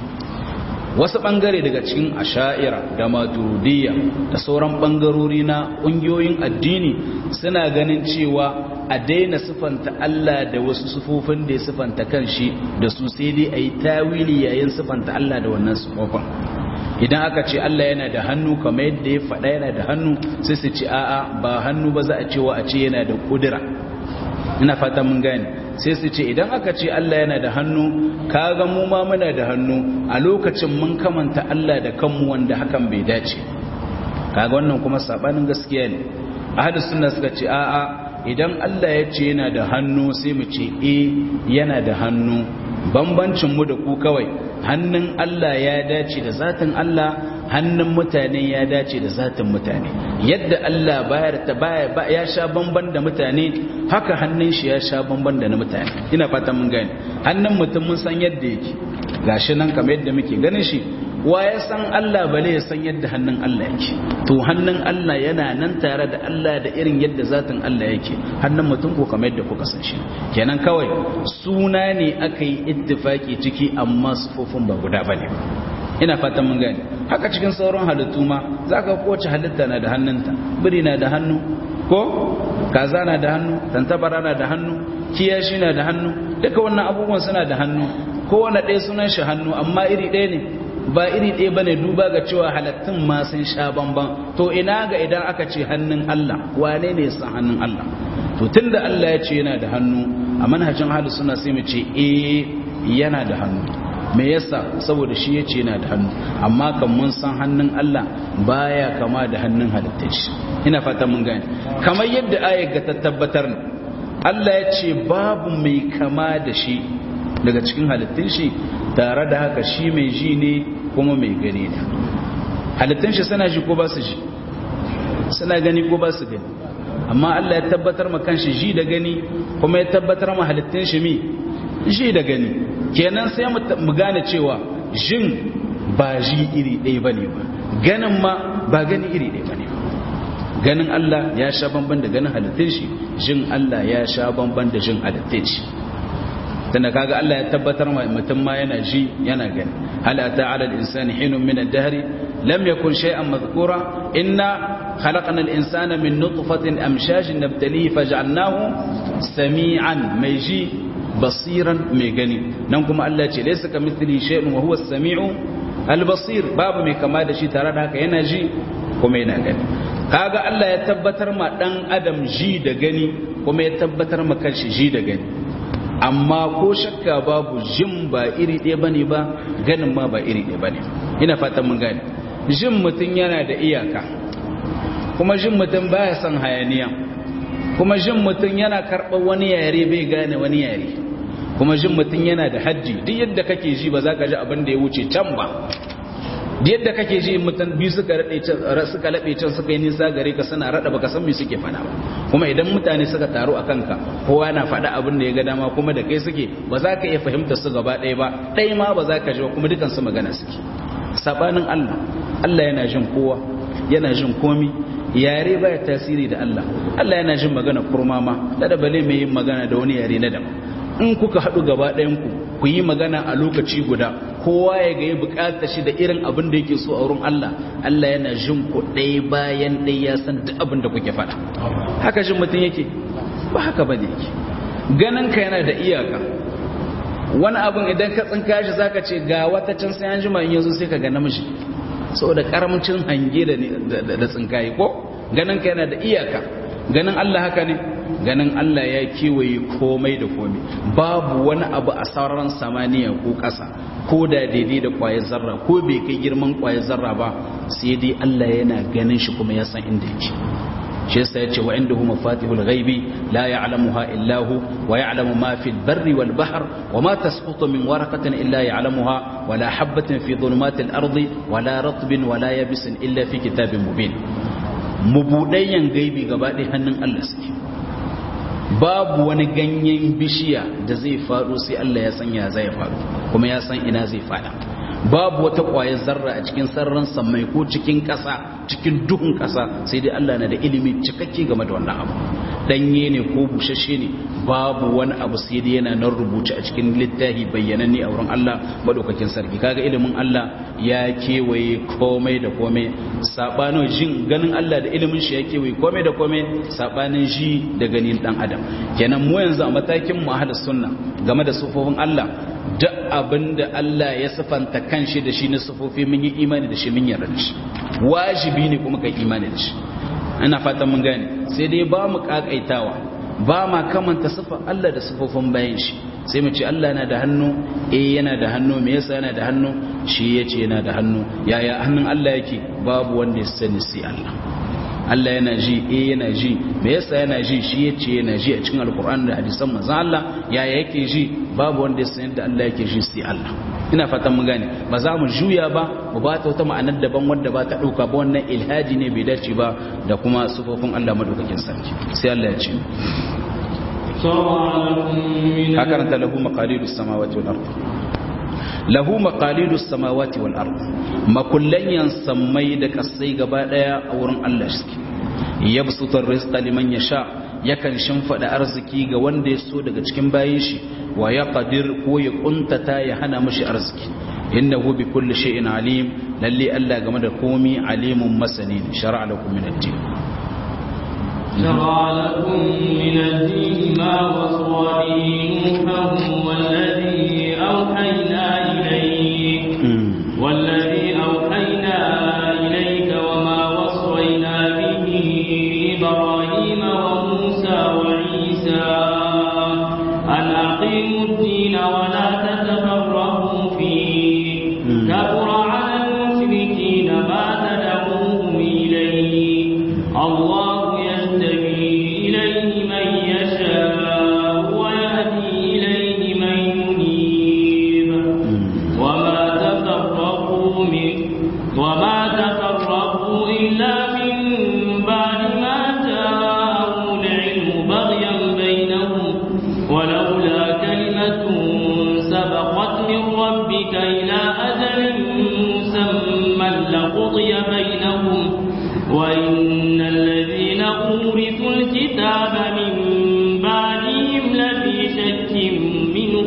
wasu ɓangare daga cikin asha'ira da maturidiyya da sauran ɓangarori na ƙungiyoyin addini suna ganin cewa a daina sifanta Allah da wasu sufofin da ya sifanta kan shi da su sai dai a yi tawili yayin sifanta Allah da wannan sufofin idan aka ce Allah yana da hannu kamar yadda ya faɗa yana da hannu sai su ce a'a ba hannu ba za a cewa a ce yana da ƙudura ina fata mun gane sai su ce idan aka ce Allah yana da hannu kaga mu ma muna da hannu a lokacin mun kamanta Allah da kanmu wanda hakan bai dace kaga wannan kuma sabanin gaskiya ne ahlus sunna suka ce a'a idan Allah ya ce yana da hannu sai mu ce eh yana da hannu bambancin mu da ku kawai hannun Allah ya dace da zatin Allah hannun mutane ya dace da zatin mutane yadda Allah bayar ta baya ya sha bamban da mutane haka hannun shi ya sha bamban da na mutane ina fata mun gane hannun mutum mun san yadda yake gashi nan kamar yadda muke ganin shi wa ya san Allah bale ya san yadda hannun Allah yake to hannun Allah yana nan tare da Allah da irin yadda zatin Allah yake hannun mutum ko kamar yadda kuka san shi kenan kawai suna ne aka yi ittifaki ciki amma sufofin ba guda bane ina fatan mun gane haka cikin sauran halittu ma zaka kowace halitta na da hannunta biri na da hannu ko kaza na da hannu tantabara na da hannu kiyashi na da hannu duka wannan abubuwan suna da hannu kowane ɗaya sunan shi hannu amma iri ɗaya ne ba iri ɗaya bane duba ga cewa halattun ma sun sha bamban to ina ga idan aka ce hannun Allah wane ne san hannun Allah to tunda Allah ya ce yana da hannu a manhajin ahlus sunna sai mu ce eh yana da hannu me yasa saboda shi ya ce yana da hannu amma kan mun san hannun Allah baya kama da hannun halittar shi ina fata mun gane kamar yadda ayar ga ta tabbatar ne Allah ya ce babu mai kama da shi daga cikin halittun shi tare da haka shi mai ji ne kuma mai gani ne halittun shi suna ji ko ba su ji suna gani ko ba su gani amma Allah ya tabbatar ma kanshi ji da gani kuma ya tabbatar ma halittun shi mi ji da gani kenan sai mu gane cewa jin ba ji iri ɗaya bane ba ganin ma ba gani iri ɗaya bane ba ganin Allah ya sha bamban da ganin halittun shi jin Allah ya sha bamban da jin halittun shi tunda kaga Allah ya tabbatar mutum ma yana ji yana gani hal ata ala al-insani hinun min ad-dahr lam yakun shay'an madhkura inna khalaqna al-insana min nutfatin amshajin nabtalihi faj'alnahu sami'an mai ji basiran mai gani nan kuma Allah ce laysa kamithlihi shay'un wa huwa as-sami'u al-basir babu mai kama da shi tare da haka yana ji kuma yana gani kaga Allah ya tabbatar ma dan adam ji da gani kuma ya tabbatar ma kanshi ji da gani amma ko shakka babu jin ba iri ɗaya bane ba ganin ma ba iri ɗaya bane ina fatan mun gane jin mutum yana da iyaka kuma jin mutum baya son hayaniya kuma jin mutum yana karɓar wani yare bai gane wani yare kuma jin mutum yana da hajji duk yadda kake ji ba za ka ji abin da ya wuce can ba yadda kake ji mutum biyu suka rade can suka labe can suka yi nisa gare ka suna rada baka san me suke fada ba kuma idan mutane suka taru a kanka kowa na fada abin da ya ga dama kuma da kai suke ba za ka iya fahimta su gaba ɗaya ba ɗaya ma ba za ka ji kuma dukan su magana suke sabanin Allah Allah yana jin kowa yana jin komi yare baya tasiri da Allah Allah yana jin magana kurma ma da bale mai yin magana da wani yare na daban in kuka haɗu gaba ɗayan ku ku yi magana a lokaci guda kowa ya ga ya bukata shi da irin abin da yake so a wurin Allah Allah yana jin ku ɗaya bayan ɗaya ya san duk abin da kuke faɗa haka jin mutum yake ba haka ba yake ganin ka yana da iyaka wani abin idan ka tsinka shi zaka ce ga wata can sai an jima in yanzu sai ka ga namiji saboda karamcin hange da da tsinkaye ko ganin ka yana da iyaka ganin Allah haka ne ganin Allah ya kewaye komai da komai babu wani abu a sararin samaniya ko ƙasa ko da daidai da ƙwayar zarra ko bai kai girman ƙwayar zarra ba sai dai Allah yana ganin shi kuma ya san inda yake shi yasa yace wa indahu mafatihul ghaibi la ya'lamuha illa hu wa ya'lamu ma fil barri wal bahr wa ma tasqutu min waraqatin illa ya'lamuha wa la habatin fi dhulumatil ardi wa la ratbin wa la yabisin illa fi kitabin mubin mubudayyan gaibi gaba ɗaya hannun Allah suke babu wani ganyen bishiya da zai faɗo sai Allah ya san ya zai faɗo kuma ya san ina zai faɗa babu wata ƙwayar zarra a cikin sararin samai ko cikin ƙasa cikin duhun ƙasa sai dai Allah na da ilimi cikakke game da wannan abu danye ne ko bushashe ne babu wani abu sai dai yana nan rubuce a cikin littafi bayyananne a wurin Allah madaukakin sarki kaga ilimin Allah ya kewaye komai da komai sabanin jin ganin Allah da ilimin shi ya kewaye komai da komai sabanin ji da ganin dan adam kenan mu yanzu a matakin mu ahlus sunna game da sufofin Allah duk abinda Allah ya sifanta kanshi da shi na sufofi mun yi imani da shi mun yarda da shi wajibi ne kuma kai imani da shi ina fatan mun gane sai dai ba mu kakaitawa ba ma kamanta sifar Allah da sifofin bayan shi sai mu ce Allah yana da hannu eh yana da hannu me yasa yana da hannu shi yace yana da hannu yaya hannun Allah yake babu wanda ya sani sai Allah Allah yana ji eh yana ji me yasa yana ji shi yace yana ji a cikin alkur'ani da hadisan manzon Allah yaya yake ji babu wanda ya san yadda Allah yake ji sai Allah ina fatan mun gane ba za mu juya ba mu ba ta wata ma'anar daban wanda ba ta dauka ba wannan ilhaji ne bai dace ba da kuma sufofin Allah madaukakin sarki sai Allah ya ce شرع لكم من ka karanta lahu maqalidus samawati wal ardh lahu maqalidus samawati wal ard makullan sammai da kasai gaba daya a wurin Allah shi yabsutur rizqa liman yasha yakan shimfida arziki ga wanda ya so daga cikin bayin shi wa yaqdir ko ya kuntata ya hana mishi arziki innahu bi kulli shay'in alim lalle Allah game da komi alimun masani shar'a lakum min ad-din شرع لكم من الدين ما وصى به نوحا والذي أوحينا إليك والذي أوحينا إليك وما وصينا به إبراهيم وموسى وعيسى أن أقيموا الدين ولا تتفرقوا فيه كبر على المشركين ما تدعوهم إليه الله يهتدي إليه من يشاء ويهدي إليه من ينيب وما تفرقوا من وما تفرقوا إلا من بعد ما جاءهم العلم بغيا بينهم ولولا كلمة سبقت من ربك إلى أجل مسمى لقضي بينهم وإن الذين أورثوا الكتاب من بعدهم لفي شك منه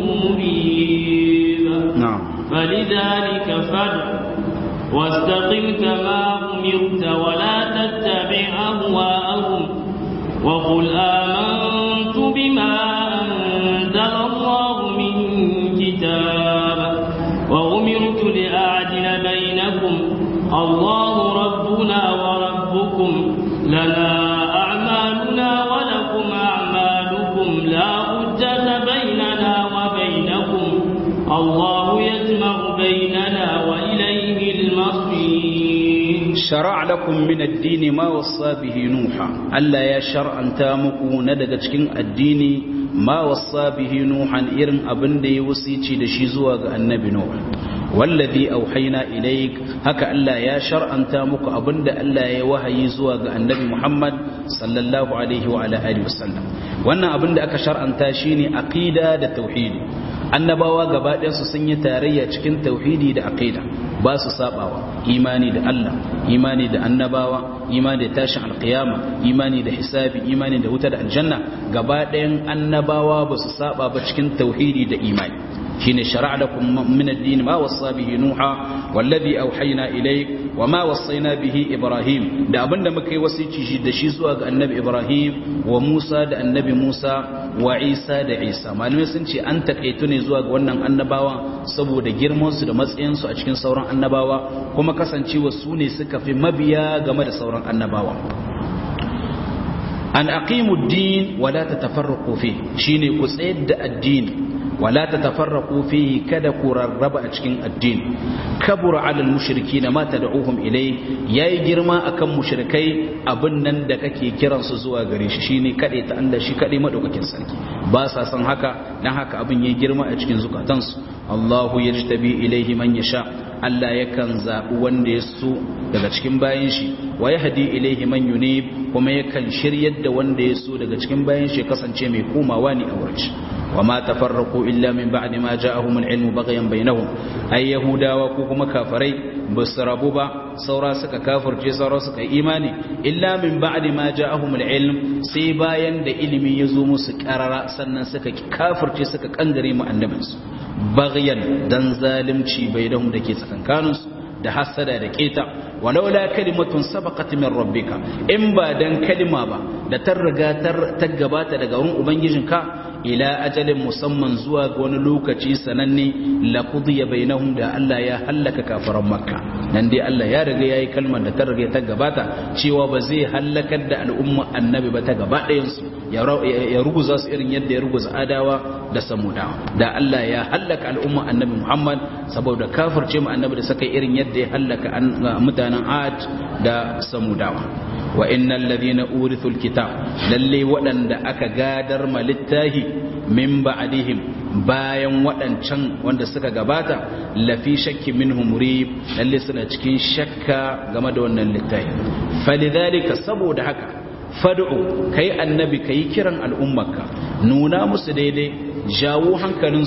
مريب na'am فلذلك فادع واستقم كما أمرت ولا تتبع أهواءهم وقل آمنت بما أنزل الله من كتاب وأمرت لأعدل بينكم الله ربنا وربكم لنا أعمالنا ولكم أعمالكم لا حجة بيننا وبينكم الله يجمع بيننا وإليه المصير shara'a lakum min ad-din ma wassa bihi nuha Allah ya shar'anta muku na daga cikin addini ma wassa bihi nuhan irin abin da ya wasici da shi zuwa ga annabi nuh wallazi auhayna ilayk haka Allah ya shar'anta muku abin da Allah ya wahayi zuwa ga annabi Muhammad sallallahu alaihi wa ala alihi wasallam wannan abin da aka shar'anta shine aqida da tauhidi annabawa gaba ɗayansu sun yi tarayya cikin tauhidi da aqida ba su sabawa imani da Allah imani da annabawa imani da tashin alqiyama imani da hisabi imani da wuta da aljanna gaba ɗayan annabawa ba su saba ba cikin tauhidi da imani shine shar'a lakum min ad-din ma wassa bihi nuha wallazi auhayna ilayk wa ma wassayna bihi ibrahim da abinda muka yi wasici da shi zuwa ga annabi ibrahim wa musa da annabi musa wa isa da isa malamai sun ce an takaitu ne zuwa ga wannan annabawa saboda girman su da matsayin su a cikin sauran annabawa kuma kasancewa su ne suka fi mabiya game da sauran annabawa an aqimu ad-din wa la tatafarraqu fi shine ku tsayar da addini wala tatafarraqu fihi kada ku rarraba a cikin addini kabura alal mushrikina ma tad'uhum ilay yayi girma akan mushrikai abin nan da kake kiran su zuwa gare shi shine kade ta Allah shi kade madaukakin sarki ba sa san haka dan haka abin yayi girma a cikin zukatansu Allahu yajtabi ilayhi man yasha Allah yakan zabi wanda ya so daga cikin bayan shi wa yahdi ilayhi man yunib kuma yakan shiryar da wanda ya so daga cikin bayan shi kasance mai komawa ne a wurin وما تفرقوا إلا من بعد ما جاءهم العلم بغيا بينهم أي يهودا وكوكما كافري بسربوبا سورا سكا كافر جي سورا سكا إيماني إلا من بعد ما جاءهم العلم سيبايا دا إلمي يزوم سكارا سنن سكا كافر جي سكا كنغري مع النبس بغيا دن ظالم شي بينهم دا كي سكن كانوس da hasada da keta walaula kalimatun sabaqat min rabbika in ba dan kalima ba da ta riga ta gabata daga wurin ubangijinka ila ajalin musamman zuwa ga wani lokaci sananne la qudiya bainahum da Allah ya hallaka kafiran makka nan dai Allah ya riga yayi kalmar da ta riga ta gabata cewa ba zai hallakar da al'umma annabi ba ta gaba ɗayan su ya ruguza su irin yadda ya ruguza adawa da samudawa da Allah ya hallaka al'umma annabi Muhammad saboda kafirce mu annabi da saka irin yadda ya hallaka mutanen Ad da samudawa wa innal ladhina urithul kitab lalle waɗanda aka gadar ma littahi min ba'dihim bayan waɗancan wanda suka gabata lafi shakki minhum murib lalle suna cikin shakka game da wannan littahi falidhalika saboda haka fad'u kai annabi kai kiran al'ummarka nuna musu daidai jawo hankalinsu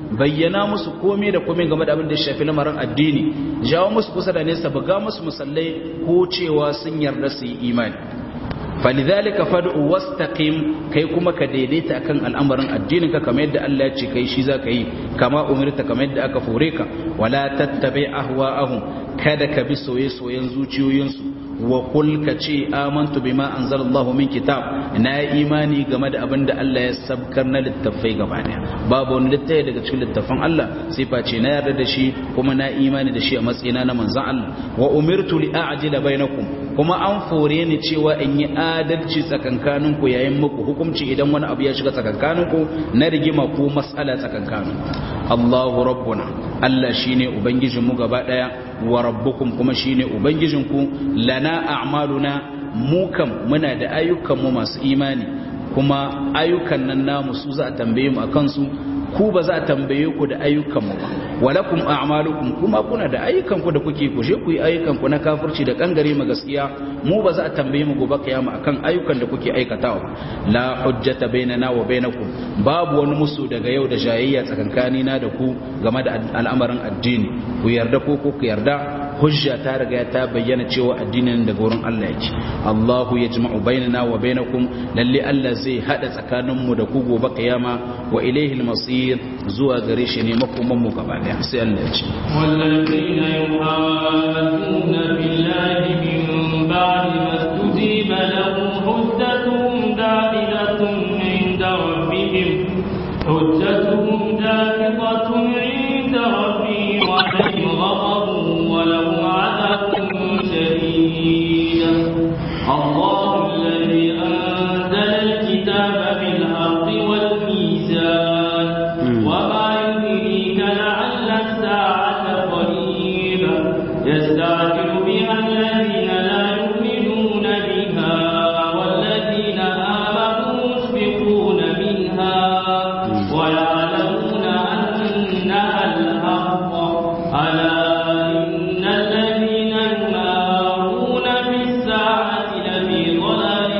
bayyana musu komai da komai game da abin da ya shafi lamarin addini jawo musu kusa da nesa buga musu musallai ko cewa sun yarda su yi imani falidhalika fad'u wastaqim kai kuma ka daidaita akan al'amarin addinin ka kamar yadda Allah ya ce kai shi zaka yi kama umirta kamar yadda aka fore ka wala tattabi ahwa'ahum kada ka bi soye-soyen zuciyoyinsu wa kul ka ce amantu bima anzalallahu min kitab na imani game da abin da Allah ya sabkar na littafai gaba daya babu wani littafi daga cikin littafan Allah sai face na yarda da shi kuma na imani da shi a matsayina na manzon Allah wa umirtu li a'jila bainakum kuma an fore ni cewa in yi adalci tsakankaninku yayin muku hukunci idan wani abu ya shiga tsakankaninku na rigima ko matsala tsakankaninku Allahu rabbuna Allah shine ubangijinmu gaba daya wa rabbukum kuma shine ubangijinku lana a'maluna mu kam muna da ayyukanmu masu imani kuma ayyukan nan namu su za a tambaye mu akan su ku ba za a tambaye ku da ayyukanmu ba walakum a'malukum kuma kuna da ayyukanku da kuke ku je ku yi ayyukanku na kafirci da kangare ma gaskiya mu ba za a tambaye mu gobe kiyama akan ayyukan da kuke aikatawa la hujjata bainana wa bainakum babu wani musu daga yau da jayayya tsakankani na da ku game da al'amarin addini ku yarda ko ku yarda hujja ta riga ta bayyana cewa addinin daga wurin Allah yake Allahu yajma'u bainana wa bainakum lalle Allah zai hada tsakanin mu da ku gobe kiyama wa ilayhi al-masir zuwa gare shi ne makoman mu gaba daya sai Allah ya ce والذين يحاجون بالله من بعد ما استجيب له حجتهم داخلة عند ربهم حجتهم داخلة عند ربهم وعليهم غضب وله عذاب شديد الله الذي أنزل الكتاب بالحق والميزان وما يدريك لعل الساعة قريبة يستعجل بها الذين لا يؤمنون بها والذين آمنوا مشفقون منها ويعلمون أنها الحق ألا إن الذين يمارون في الساعة لفي ضلال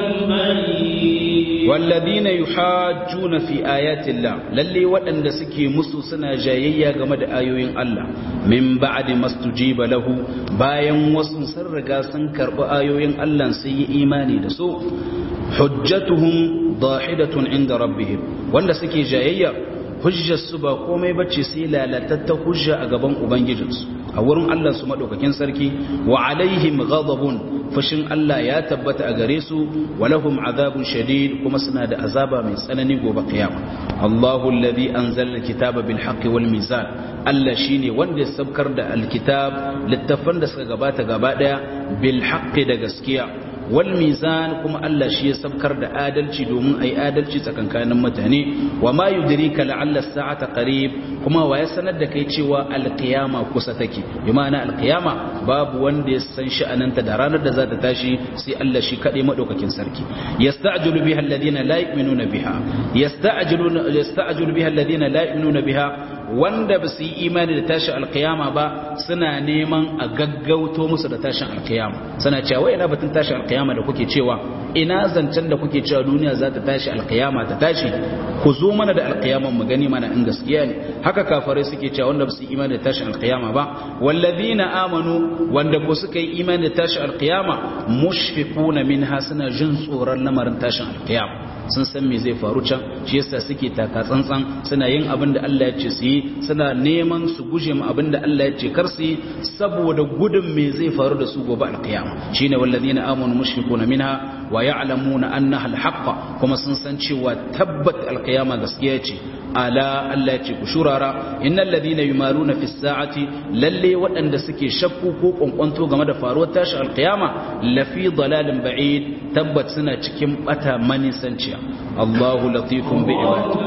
بعيد والذين يحاجون في آيات الله للي waɗanda suke musu suna jayayya game da ayoyin Allah min ba'di mastujiba lahu bayan wasu sun riga sun karɓi ayoyin Allah sun yi imani da su hujjatuhum dahidatun inda rabbihim wanda suke jayayya hujjar su ba komai bace sai lalatatta hujja a gaban ubangijinsu a wurin Allah su madaukakin sarki wa alaihim ghadabun fushin Allah ya tabbata a gare su walahum azabun shadid kuma suna da azaba mai tsanani gobe kiyama Allahu alladhi anzala alkitaba bil haqqi wal mizan Allah shine wanda ya sabkar da alkitab littafan da suka gabata gaba daya bil haqqi da gaskiya wal mizan kuma Allah shi ya sabkar da adalci domin ai adalci tsakankanin mutane wa ma yudrika la'alla as-sa'ata qarib kuma wa ya sanar da kai cewa alqiyama kusa take bi ma'ana alqiyama babu wanda ya san sha'ananta da ranar da za ta tashi sai Allah shi kadai madaukakin sarki yasta'jilu biha alladhina la yu'minuna biha yasta'jilu yasta'jilu biha alladhina la yu'minuna biha wanda ba su yi imani da tashin alkiyama ba suna neman a gaggauto musu da tashin alkiyama suna cewa wai ina batun tashin alkiyama da kuke cewa ina zancen da kuke cewa duniya za ta tashi alkiyama ta tashi ku zo mana da alkiyaman mu gani mana in gaskiya ne haka kafarai suke cewa wanda ba su yi imani da tashin alkiyama ba wallazina amanu wanda ko suka yi imani da tashin alkiyama mushfiquna minha suna jin tsoron lamarin tashin alkiyama sun san me zai faru can shi yasa suke taka tsantsan suna yin abin da Allah ya ce su yi suna neman su guje mu abin da Allah ya ce kar su yi saboda gudun me zai faru da su gobe alkiyama shine wallazina amanu mushfiquna minha wa ya'lamuna annaha alhaq kuma sun san cewa tabbat alkiyama gaskiya ce ala Allah ya ce ku shurara innal ladina yumaruna fi sa'ati lalle waɗanda suke shakku ko kwankwanto game da faruwar tashi alkiyama lafi dalalin ba'id tabbat suna cikin bata manisanciya Allahu latifun bi ibadihi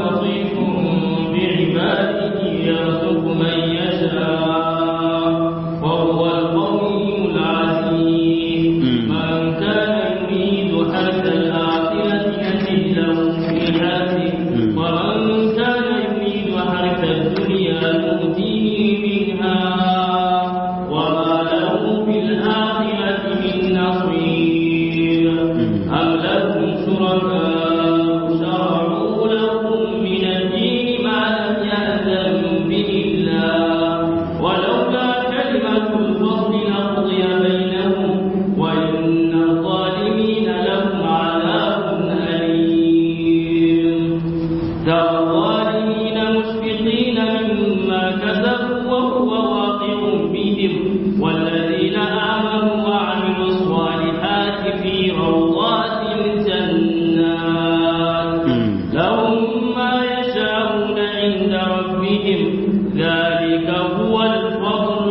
لطيف بعباده يرزق من يشاء وهو القوي العزيز من كان يريد حرث الآخرة يزد له في حرثه ومن كان يريد حرث الدنيا نؤتيه منها وما له في الآخرة من نصير أم لهم شركاء شرعوا لهم من الدين ربهم والذين آمنوا وعملوا الصالحات في روضات الجنات لهم ما يشاءون عند ربهم ذلك هو الفضل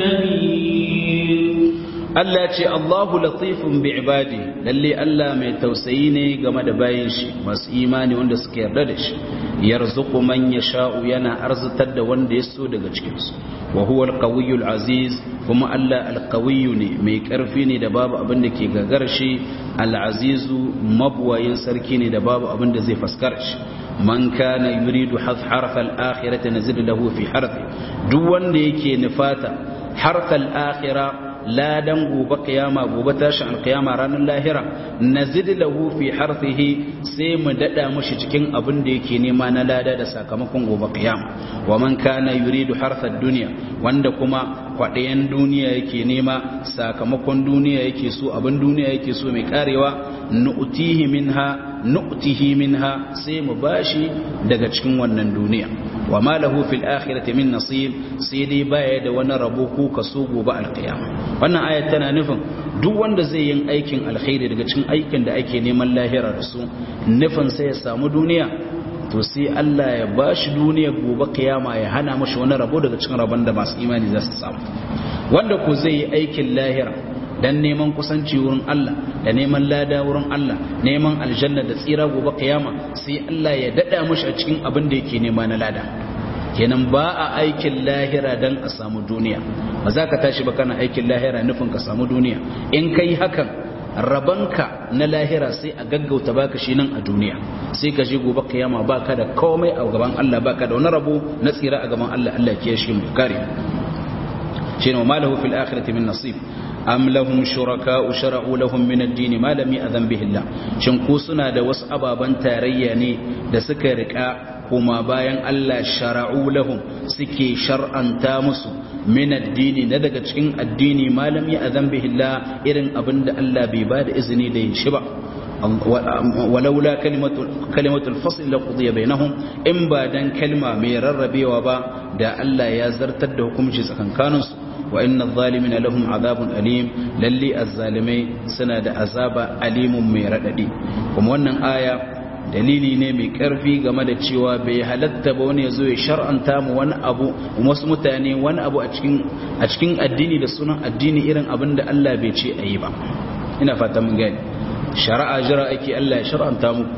الكبير Allah ce Allahu latifun bi ibadi lalle Allah mai tausayi ne game da bayin shi masu imani wanda suka yarda da shi yarzuqu man yasha'u yana arzutar da wanda ya so daga cikin su wa huwa al aziz kuma Allah al ne mai karfi ne da babu abin da ke gagar shi al-azizu mabwayin sarki ne da babu abin da zai faskar shi man kana yuridu harfa al-akhirati nazid lahu fi harfi duk wanda yake nufata harfa al-akhirah ladan gobe kiyama gobe tashin alkiyama ranar lahira nazid lahu fi harfihi sai mu dada mushi cikin abin da yake nema na lada da sakamakon gobe kiyama wa man kana yuridu harfad dunya wanda kuma kwaɗayan duniya yake nema sakamakon duniya yake so abin duniya yake so mai karewa nu'tihi minha nu'tihi minha sai mu bashi daga cikin wannan duniya wa ma lahu fil akhirati min nasib sai dai baya da wani rabo ko kaso gobe alqiyama wannan ayat tana nufin duk wanda zai yin aikin alkhairi daga cikin aikin da ake neman lahira da su nufin sai ya samu duniya to sai Allah ya bashi duniya gobe kiyama ya hana mashi wani rabo daga cikin rabon da masu imani za su samu wanda ko zai yi aikin lahira dan neman kusanci wurin Allah da neman lada wurin Allah neman aljanna da tsira gobe kiyama sai Allah ya dada mashi a cikin abin da yake nema na lada kenan ba a aikin lahira dan a samu duniya ba za ka tashi ba kana aikin lahira nufin ka samu duniya in kai hakan rabanka na lahira sai a gaggauta baka shi nan a duniya sai ka je gobe kiyama baka da komai a gaban Allah baka da wani rabo na tsira a gaban Allah Allah ke shi mu kare shine wa malahu fil akhirati min nasib am lahum shuraka'u shara'u lahum min ad-din ma lam ya'zan bihi Allah shin ku suna da wasu ababan tarayya ne da suka rika kuma bayan Allah shara'u lahum suke shar'anta musu min addini na daga cikin addini malam ya azan bihillah irin abinda Allah bai ba da izini da yin shi ba walaula kalimatul fasl la qudiya bainahum in ba dan kalma mai rarrabewa ba da Allah ya zartar da hukunci tsakankanin su wa inna adh-dhalimina lahum adhabun alim lalli az-zalimai suna da azaba alimun mai radadi kuma wannan aya dalili ne mai karfi game da cewa bai halatta ba wani ya zo ya shar'anta mu wani abu wasu mutane wani abu a cikin addini da sunan addini irin abin da Allah bai ce a yi ba ina fata mun gani shari'a jira ake Allah ya shar'anta muku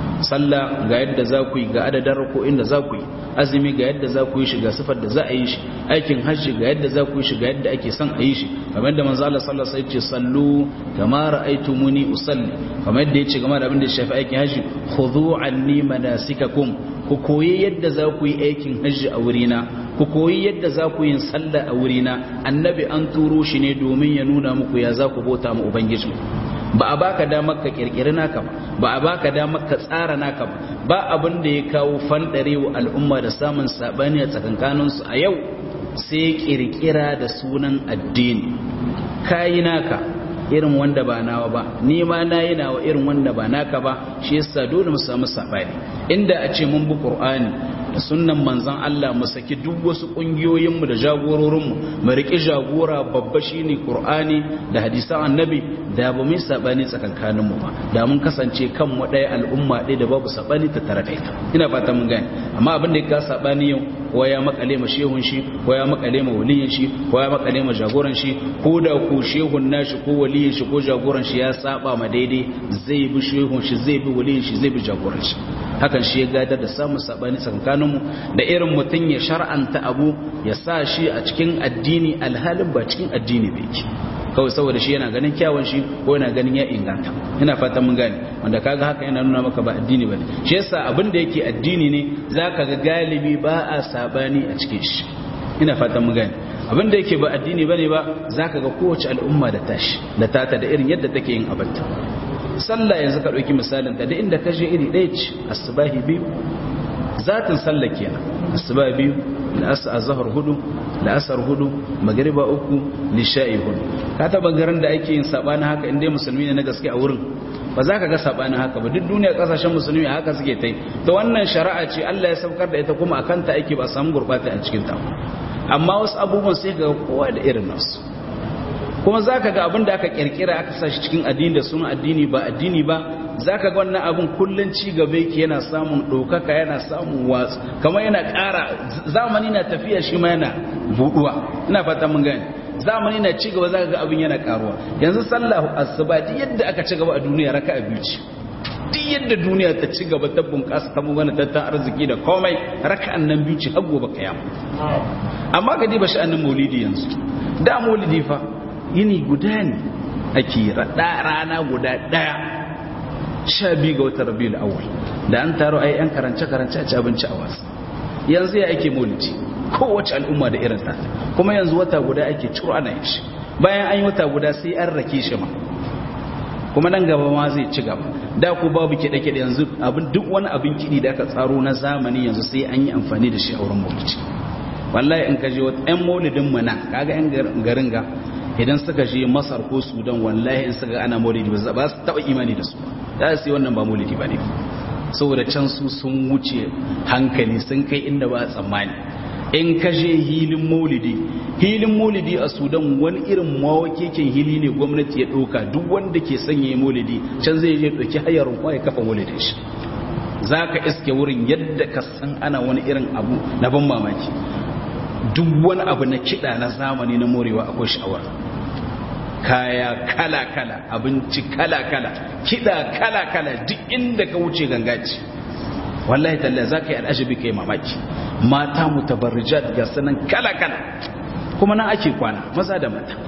sallah ga yadda za ku yi ga adadin ko inda za ku yi azumi ga yadda za ku yi shi ga sifar da za a yi shi aikin hajji ga yadda za ku yi shi ga yadda ake son a yi shi kamar yadda manzo Allah sallallahu alaihi wasallam ya ce sallu kama ra'aytumuni usalli kamar yadda yace game da abin da ya shafi aikin hajji khudhu anni manasikakum ku koyi yadda za ku yi aikin hajji a wurina ku koyi yadda za ku yin sallah a wurina annabi an turo shi ne domin ya nuna muku ya za ku bauta mu ubangiji ba a baka damar ka kirkiri naka ba ba a baka damar ka tsara naka ba ba abin da ya kawo fandarewa al'umma da samun sabani a tsakankaninsu a yau sai kirkira da sunan addini kayi naka irin wanda ba nawa ba ni ma nayi nawa irin wanda ba naka ba shi yasa dole mu samu sabani inda a ce mun bi qur'ani da sunnan manzon Allah mu saki duk wasu kungiyoyin mu da jagororin mu mu riki jagora babba shine qur'ani da hadisan annabi da ba mu sabani tsakankanin mu ba da mun kasance kan mu ɗaya al'umma ɗaya da babu sabani ta tare da ita ina fata mun gane amma abin da ya sabani yau ko ya makale ma shehun shi ko ya makale ma waliyin shi ko ya makale ma jagoran shi ko da ko shehun nashi ko waliyin shi ko jagoran shi ya saba ma daidai zai bi shehun shi zai bi waliyin shi zai bi jagoran shi hakan shi ya gadar da samun sabani tsakanin mu da irin mutum ya shar'anta abu ya sa shi a cikin addini alhalin ba cikin addini bai yake kawai saboda shi yana ganin kyawun shi ko yana ganin ya inganta ina fatan mun gane wanda kaga haka yana nuna maka ba addini bane shi yasa abin da yake addini ne zaka ga galibi ba a sabani a cikin shi ina fatan mun gane abin da yake ba addini bane ba zaka ga kowace al'umma da tashi da tata da irin yadda take yin abinta sallah yanzu ka dauki misalin ta da inda ka je iri ɗaya ce asbahi biyu zatin sallah kenan asuba biyu la'asar azhar hudu la'asar hudu magriba uku lisha'i hudu ka taba garin da ake yin sabani haka inda musulmi ne na gaske a wurin ba za ka ga sabani haka ba duk duniya kasashen musulmi haka suke tai to wannan shari'a ce Allah ya saukar da ita kuma akan ta ake ba samu gurbata a cikin ta amma wasu abubuwan sai ga kowa da irin nasu kuma za ka ga abin da aka kirkira aka sa shi cikin addini da suna addini ba addini ba za ka ga wannan abin kullum ci gaba yake yana samun ɗaukaka yana samun watsu kamar yana ƙara zamani na tafiya shi ma yana buɗuwa ina fata mun gani zamani na ci gaba za ka ga abin yana ƙaruwa yanzu sallahu asuba duk yadda aka ci gaba a duniya raka a biyu ce duk yadda duniya ta ci gaba ta bunƙasa ta mugana tattalin arziki da komai raka'an nan biyu ce har gobe kiyama amma ga diba sha'anin maulidi yanzu da maulidi fa yini guda ne ake rana guda ɗaya sha biyu ga watan rabiul awwal da an taro ai yan karance karance a ci abinci a wasu yanzu ya ake maulidi kowace al'umma da irin ta kuma yanzu wata guda ake ciro ana yin shi bayan an yi wata guda sai an rake shi ma kuma nan gaba ma zai ci gaba da ku babu kiɗe-kiɗe yanzu abin duk wani abin kiɗi da aka tsaro na zamani yanzu sai an yi amfani da shi a wurin maulidi wallahi in ka je wata ƴan maulidin mu nan kaga ƴan garin ga idan suka je masar ko sudan wallahi in suka ana maulidi ba su taɓa imani da su za su yi wannan ba maulidi ba ne saboda can su sun wuce hankali sun kai inda ba tsammani in ka je hilin maulidi hilin maulidi a sudan wani irin mawakekin hili ne gwamnati ya ɗauka duk wanda ke sanya maulidi can zai je ɗauki hayar kwa ya kafa maulidin shi za ka iske wurin yadda ka san ana wani irin abu na ban mamaki duk wani abu na kiɗa na zamani na morewa akwai sha'awar kaya kala-kala abinci kala-kala kiɗa kala-kala duk inda ka wuce gangaci wallahi talla za ka yi al'ajabi ka yi mamaki mata mutabarrijat ga sanan kala-kala kuma nan ake kwana maza da mata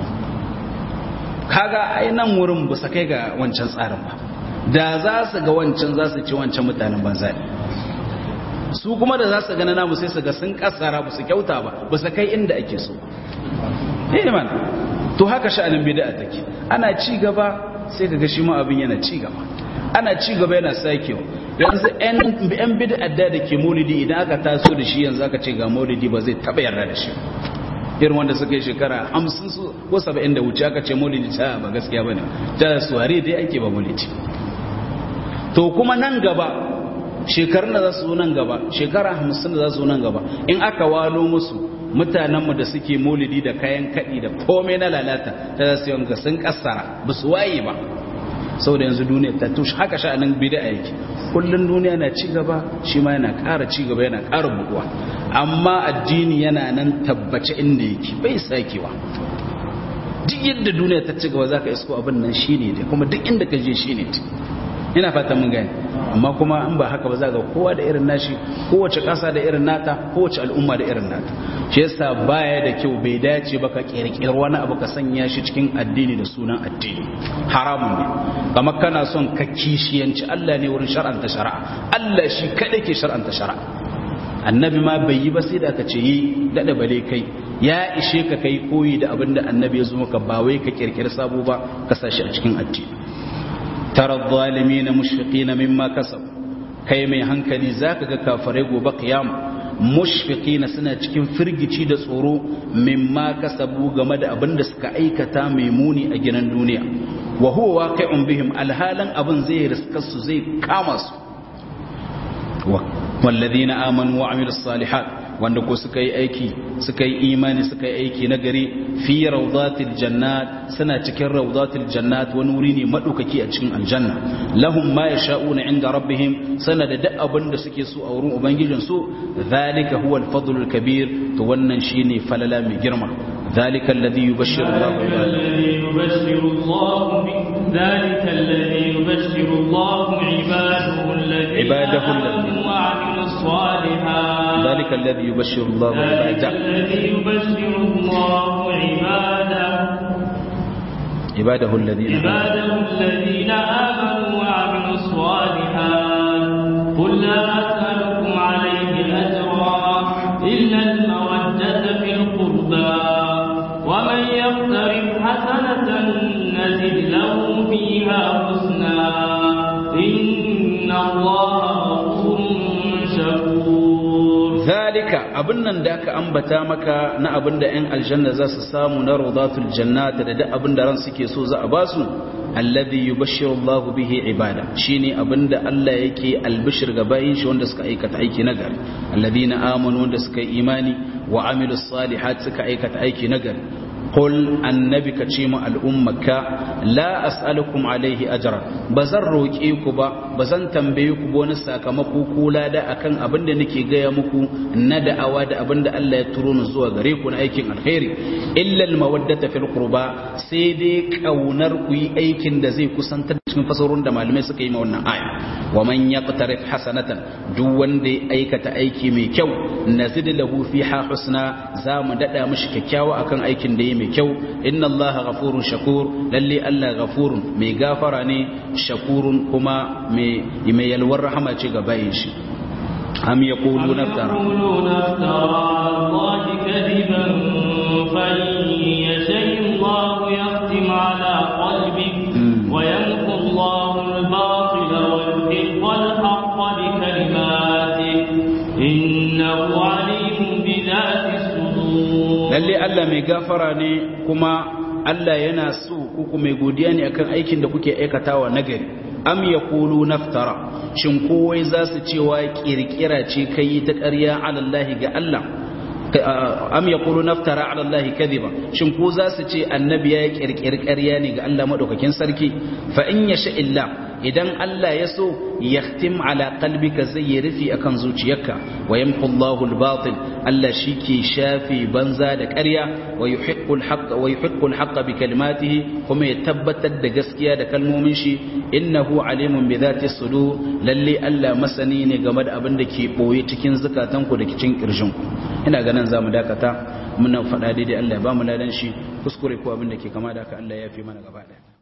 kaga ai nan wurin ba su kai ga wancan tsarin ba da za su ga wancan za su ci wancan mutanen banza ne su kuma da za su gana namu sai su ga sun kasara ba su kyauta ba ba su kai inda ake so eh man to haka sha'anin bid'a take ana ci gaba sai kaga shi ma abin yana ci gaba ana ci gaba yana sakewa yanzu yan bid'a da da ke maulidi idan aka taso da shi yanzu aka ce ga maulidi ba zai taba yarda da shi irin wanda suka yi shekara hamsin su ko saba'in da wuce aka ce maulidi ta ba gaskiya ba ne ta suwari dai ake ba maulidi to kuma nan gaba shekarun da za su zo nan gaba shekara hamsin da za su zo nan gaba in aka walo musu mutanenmu da suke maulidi da kayan kaɗi da komai na lalata ta za su yanka sun kassara ba su waye ba sau da yanzu duniya ta tushe haka sha'anin bida yake kullum duniya na ci gaba shi ma yana ƙara ci gaba yana ƙara buɗuwa amma addini yana nan tabbace inda yake bai sakewa duk yadda duniya ta ci gaba za ka isko abin nan shi ne kuma duk inda ka je shi ne ina fatan mun gani amma kuma in ba haka ba za ga kowa da irin nashi kowace ƙasa da irin nata kowace al'umma da irin nata shi yasa baya da kyau bai dace ba ka kirkiri wani abu ka sanya shi cikin addini da sunan addini haramun ne kamar kana son ka kishiyanci Allah ne wurin shar'anta shari'a Allah shi kadai ke shar'anta shari'a annabi ma bai yi ba sai da ka ce yi dada bale kai ya ishe ka kai koyi da abin da annabi ya zo maka ba wai ka kirkiri sabo ba ka sashi a cikin addini tara zalimin mushfiqina mimma kasab kai mai hankali zaka ga kafare gobe qiyama mushfiqina suna cikin firgici da tsoro mimma kasabu game da abin da suka aikata mai muni a gidan duniya wa huwa waqi'un bihim alhalan abin zai riska su zai kama su walladhina amanu wa amilus salihat wanda ko suka yi aiki suka yi imani suka yi aiki na gari fi rawdatil jannat suna cikin rawdatil jannat wani wuri ne madaukaki a cikin aljanna lahum ma yasha'una inda rabbihim sana da duk abin da suke so a wurin ubangijin su zalika huwa al-fadlul kabir to wannan shine falala mai girma ذلك الذي يبشر الله الذي يبشر الله ذلك الذي يبشر الله عباده الذين عباده آمنوا وعملوا الصالحات ذلك الذي يبشر الله ذلك عباده الذي يبشر الله عباده عباده الذين عباده الذين آمنوا وعملوا الصالحات قل لا أسألكم عليه أجرا إلا المودة في القربى ومن يقترف حسنة نزد له فيها حسنا إن الله غفور شكور zalika abin nan da aka ambata maka na abin da 'yan aljanna za su samu na rawdatul jannata da duk abin da ran suke so za a ba su alladhi yubashshiru Allahu bihi ibada shine abin da Allah yake albishir ga bayin shi wanda suka aikata aiki na gari alladhina amanu wanda suka yi imani wa amilus salihat suka aikata aiki nagari qul annabi ka ce mu al'ummaka la as'alukum alaihi ajra bazan roke ku ba bazan tambaye ku ba wani sakamako ko lada akan abin da nake gaya muku na da'awa da abin da Allah ya turo ni zuwa gare ku na aikin alkhairi illa al-mawaddata fil qurba sai dai kaunar ku yi aikin da zai kusantar cikin fasarun da malamai suka yi ma wannan aya wa man yaqtarif hasanatan duk wanda ya aikata aiki mai kyau nazid lahu fiha husna za mu dada mishi kyakkyawa akan aikin da ya mai kyau inna allaha ghafurun shakur lalle Allah ghafurun mai gafara ne shakurun kuma mai mai yalwar rahama ce ga bayin shi am yaquluna naftara يقولون افترى الله كذبا فإن يشاء الله يختم على قلبك ويمحو الله الباطل ويحق الحق بكلماته إنه عليم بذات الصدور lalle Allah mai gafara ne kuma Allah yana so kuku mai godiya ne akan aikin da kuke aikatawa nagari am yaqulu naftara shin kowai za su cewa kirkira ce kai ta ƙarya ala Allah ga Allah am yaqulu naftara ala Allah kadhiba shin ko za su ce annabi ya kirkiri ƙarya ne ga Allah madaukakin sarki fa in yasha illa idan Allah ya so yahtim ala qalbika zai yi rufi akan zuciyarka wa yamhu Allahu al-batil Allah shike shafi banza da ƙarya wa yuhiqqu al-haqq wa yuhiqqu al-haqq bi kalimatihi kuma ya tabbatar da gaskiya da kalmomin shi innahu alimun bi dhati sudur lalle Allah masani ne game da abin da ke boye cikin zakatanku da cikin kirjinku ina ganin zamu dakata muna faɗa daidai Allah ya ba mu ladan shi kuskure ko abin da ke kama da haka Allah ya fi mana gaba ɗaya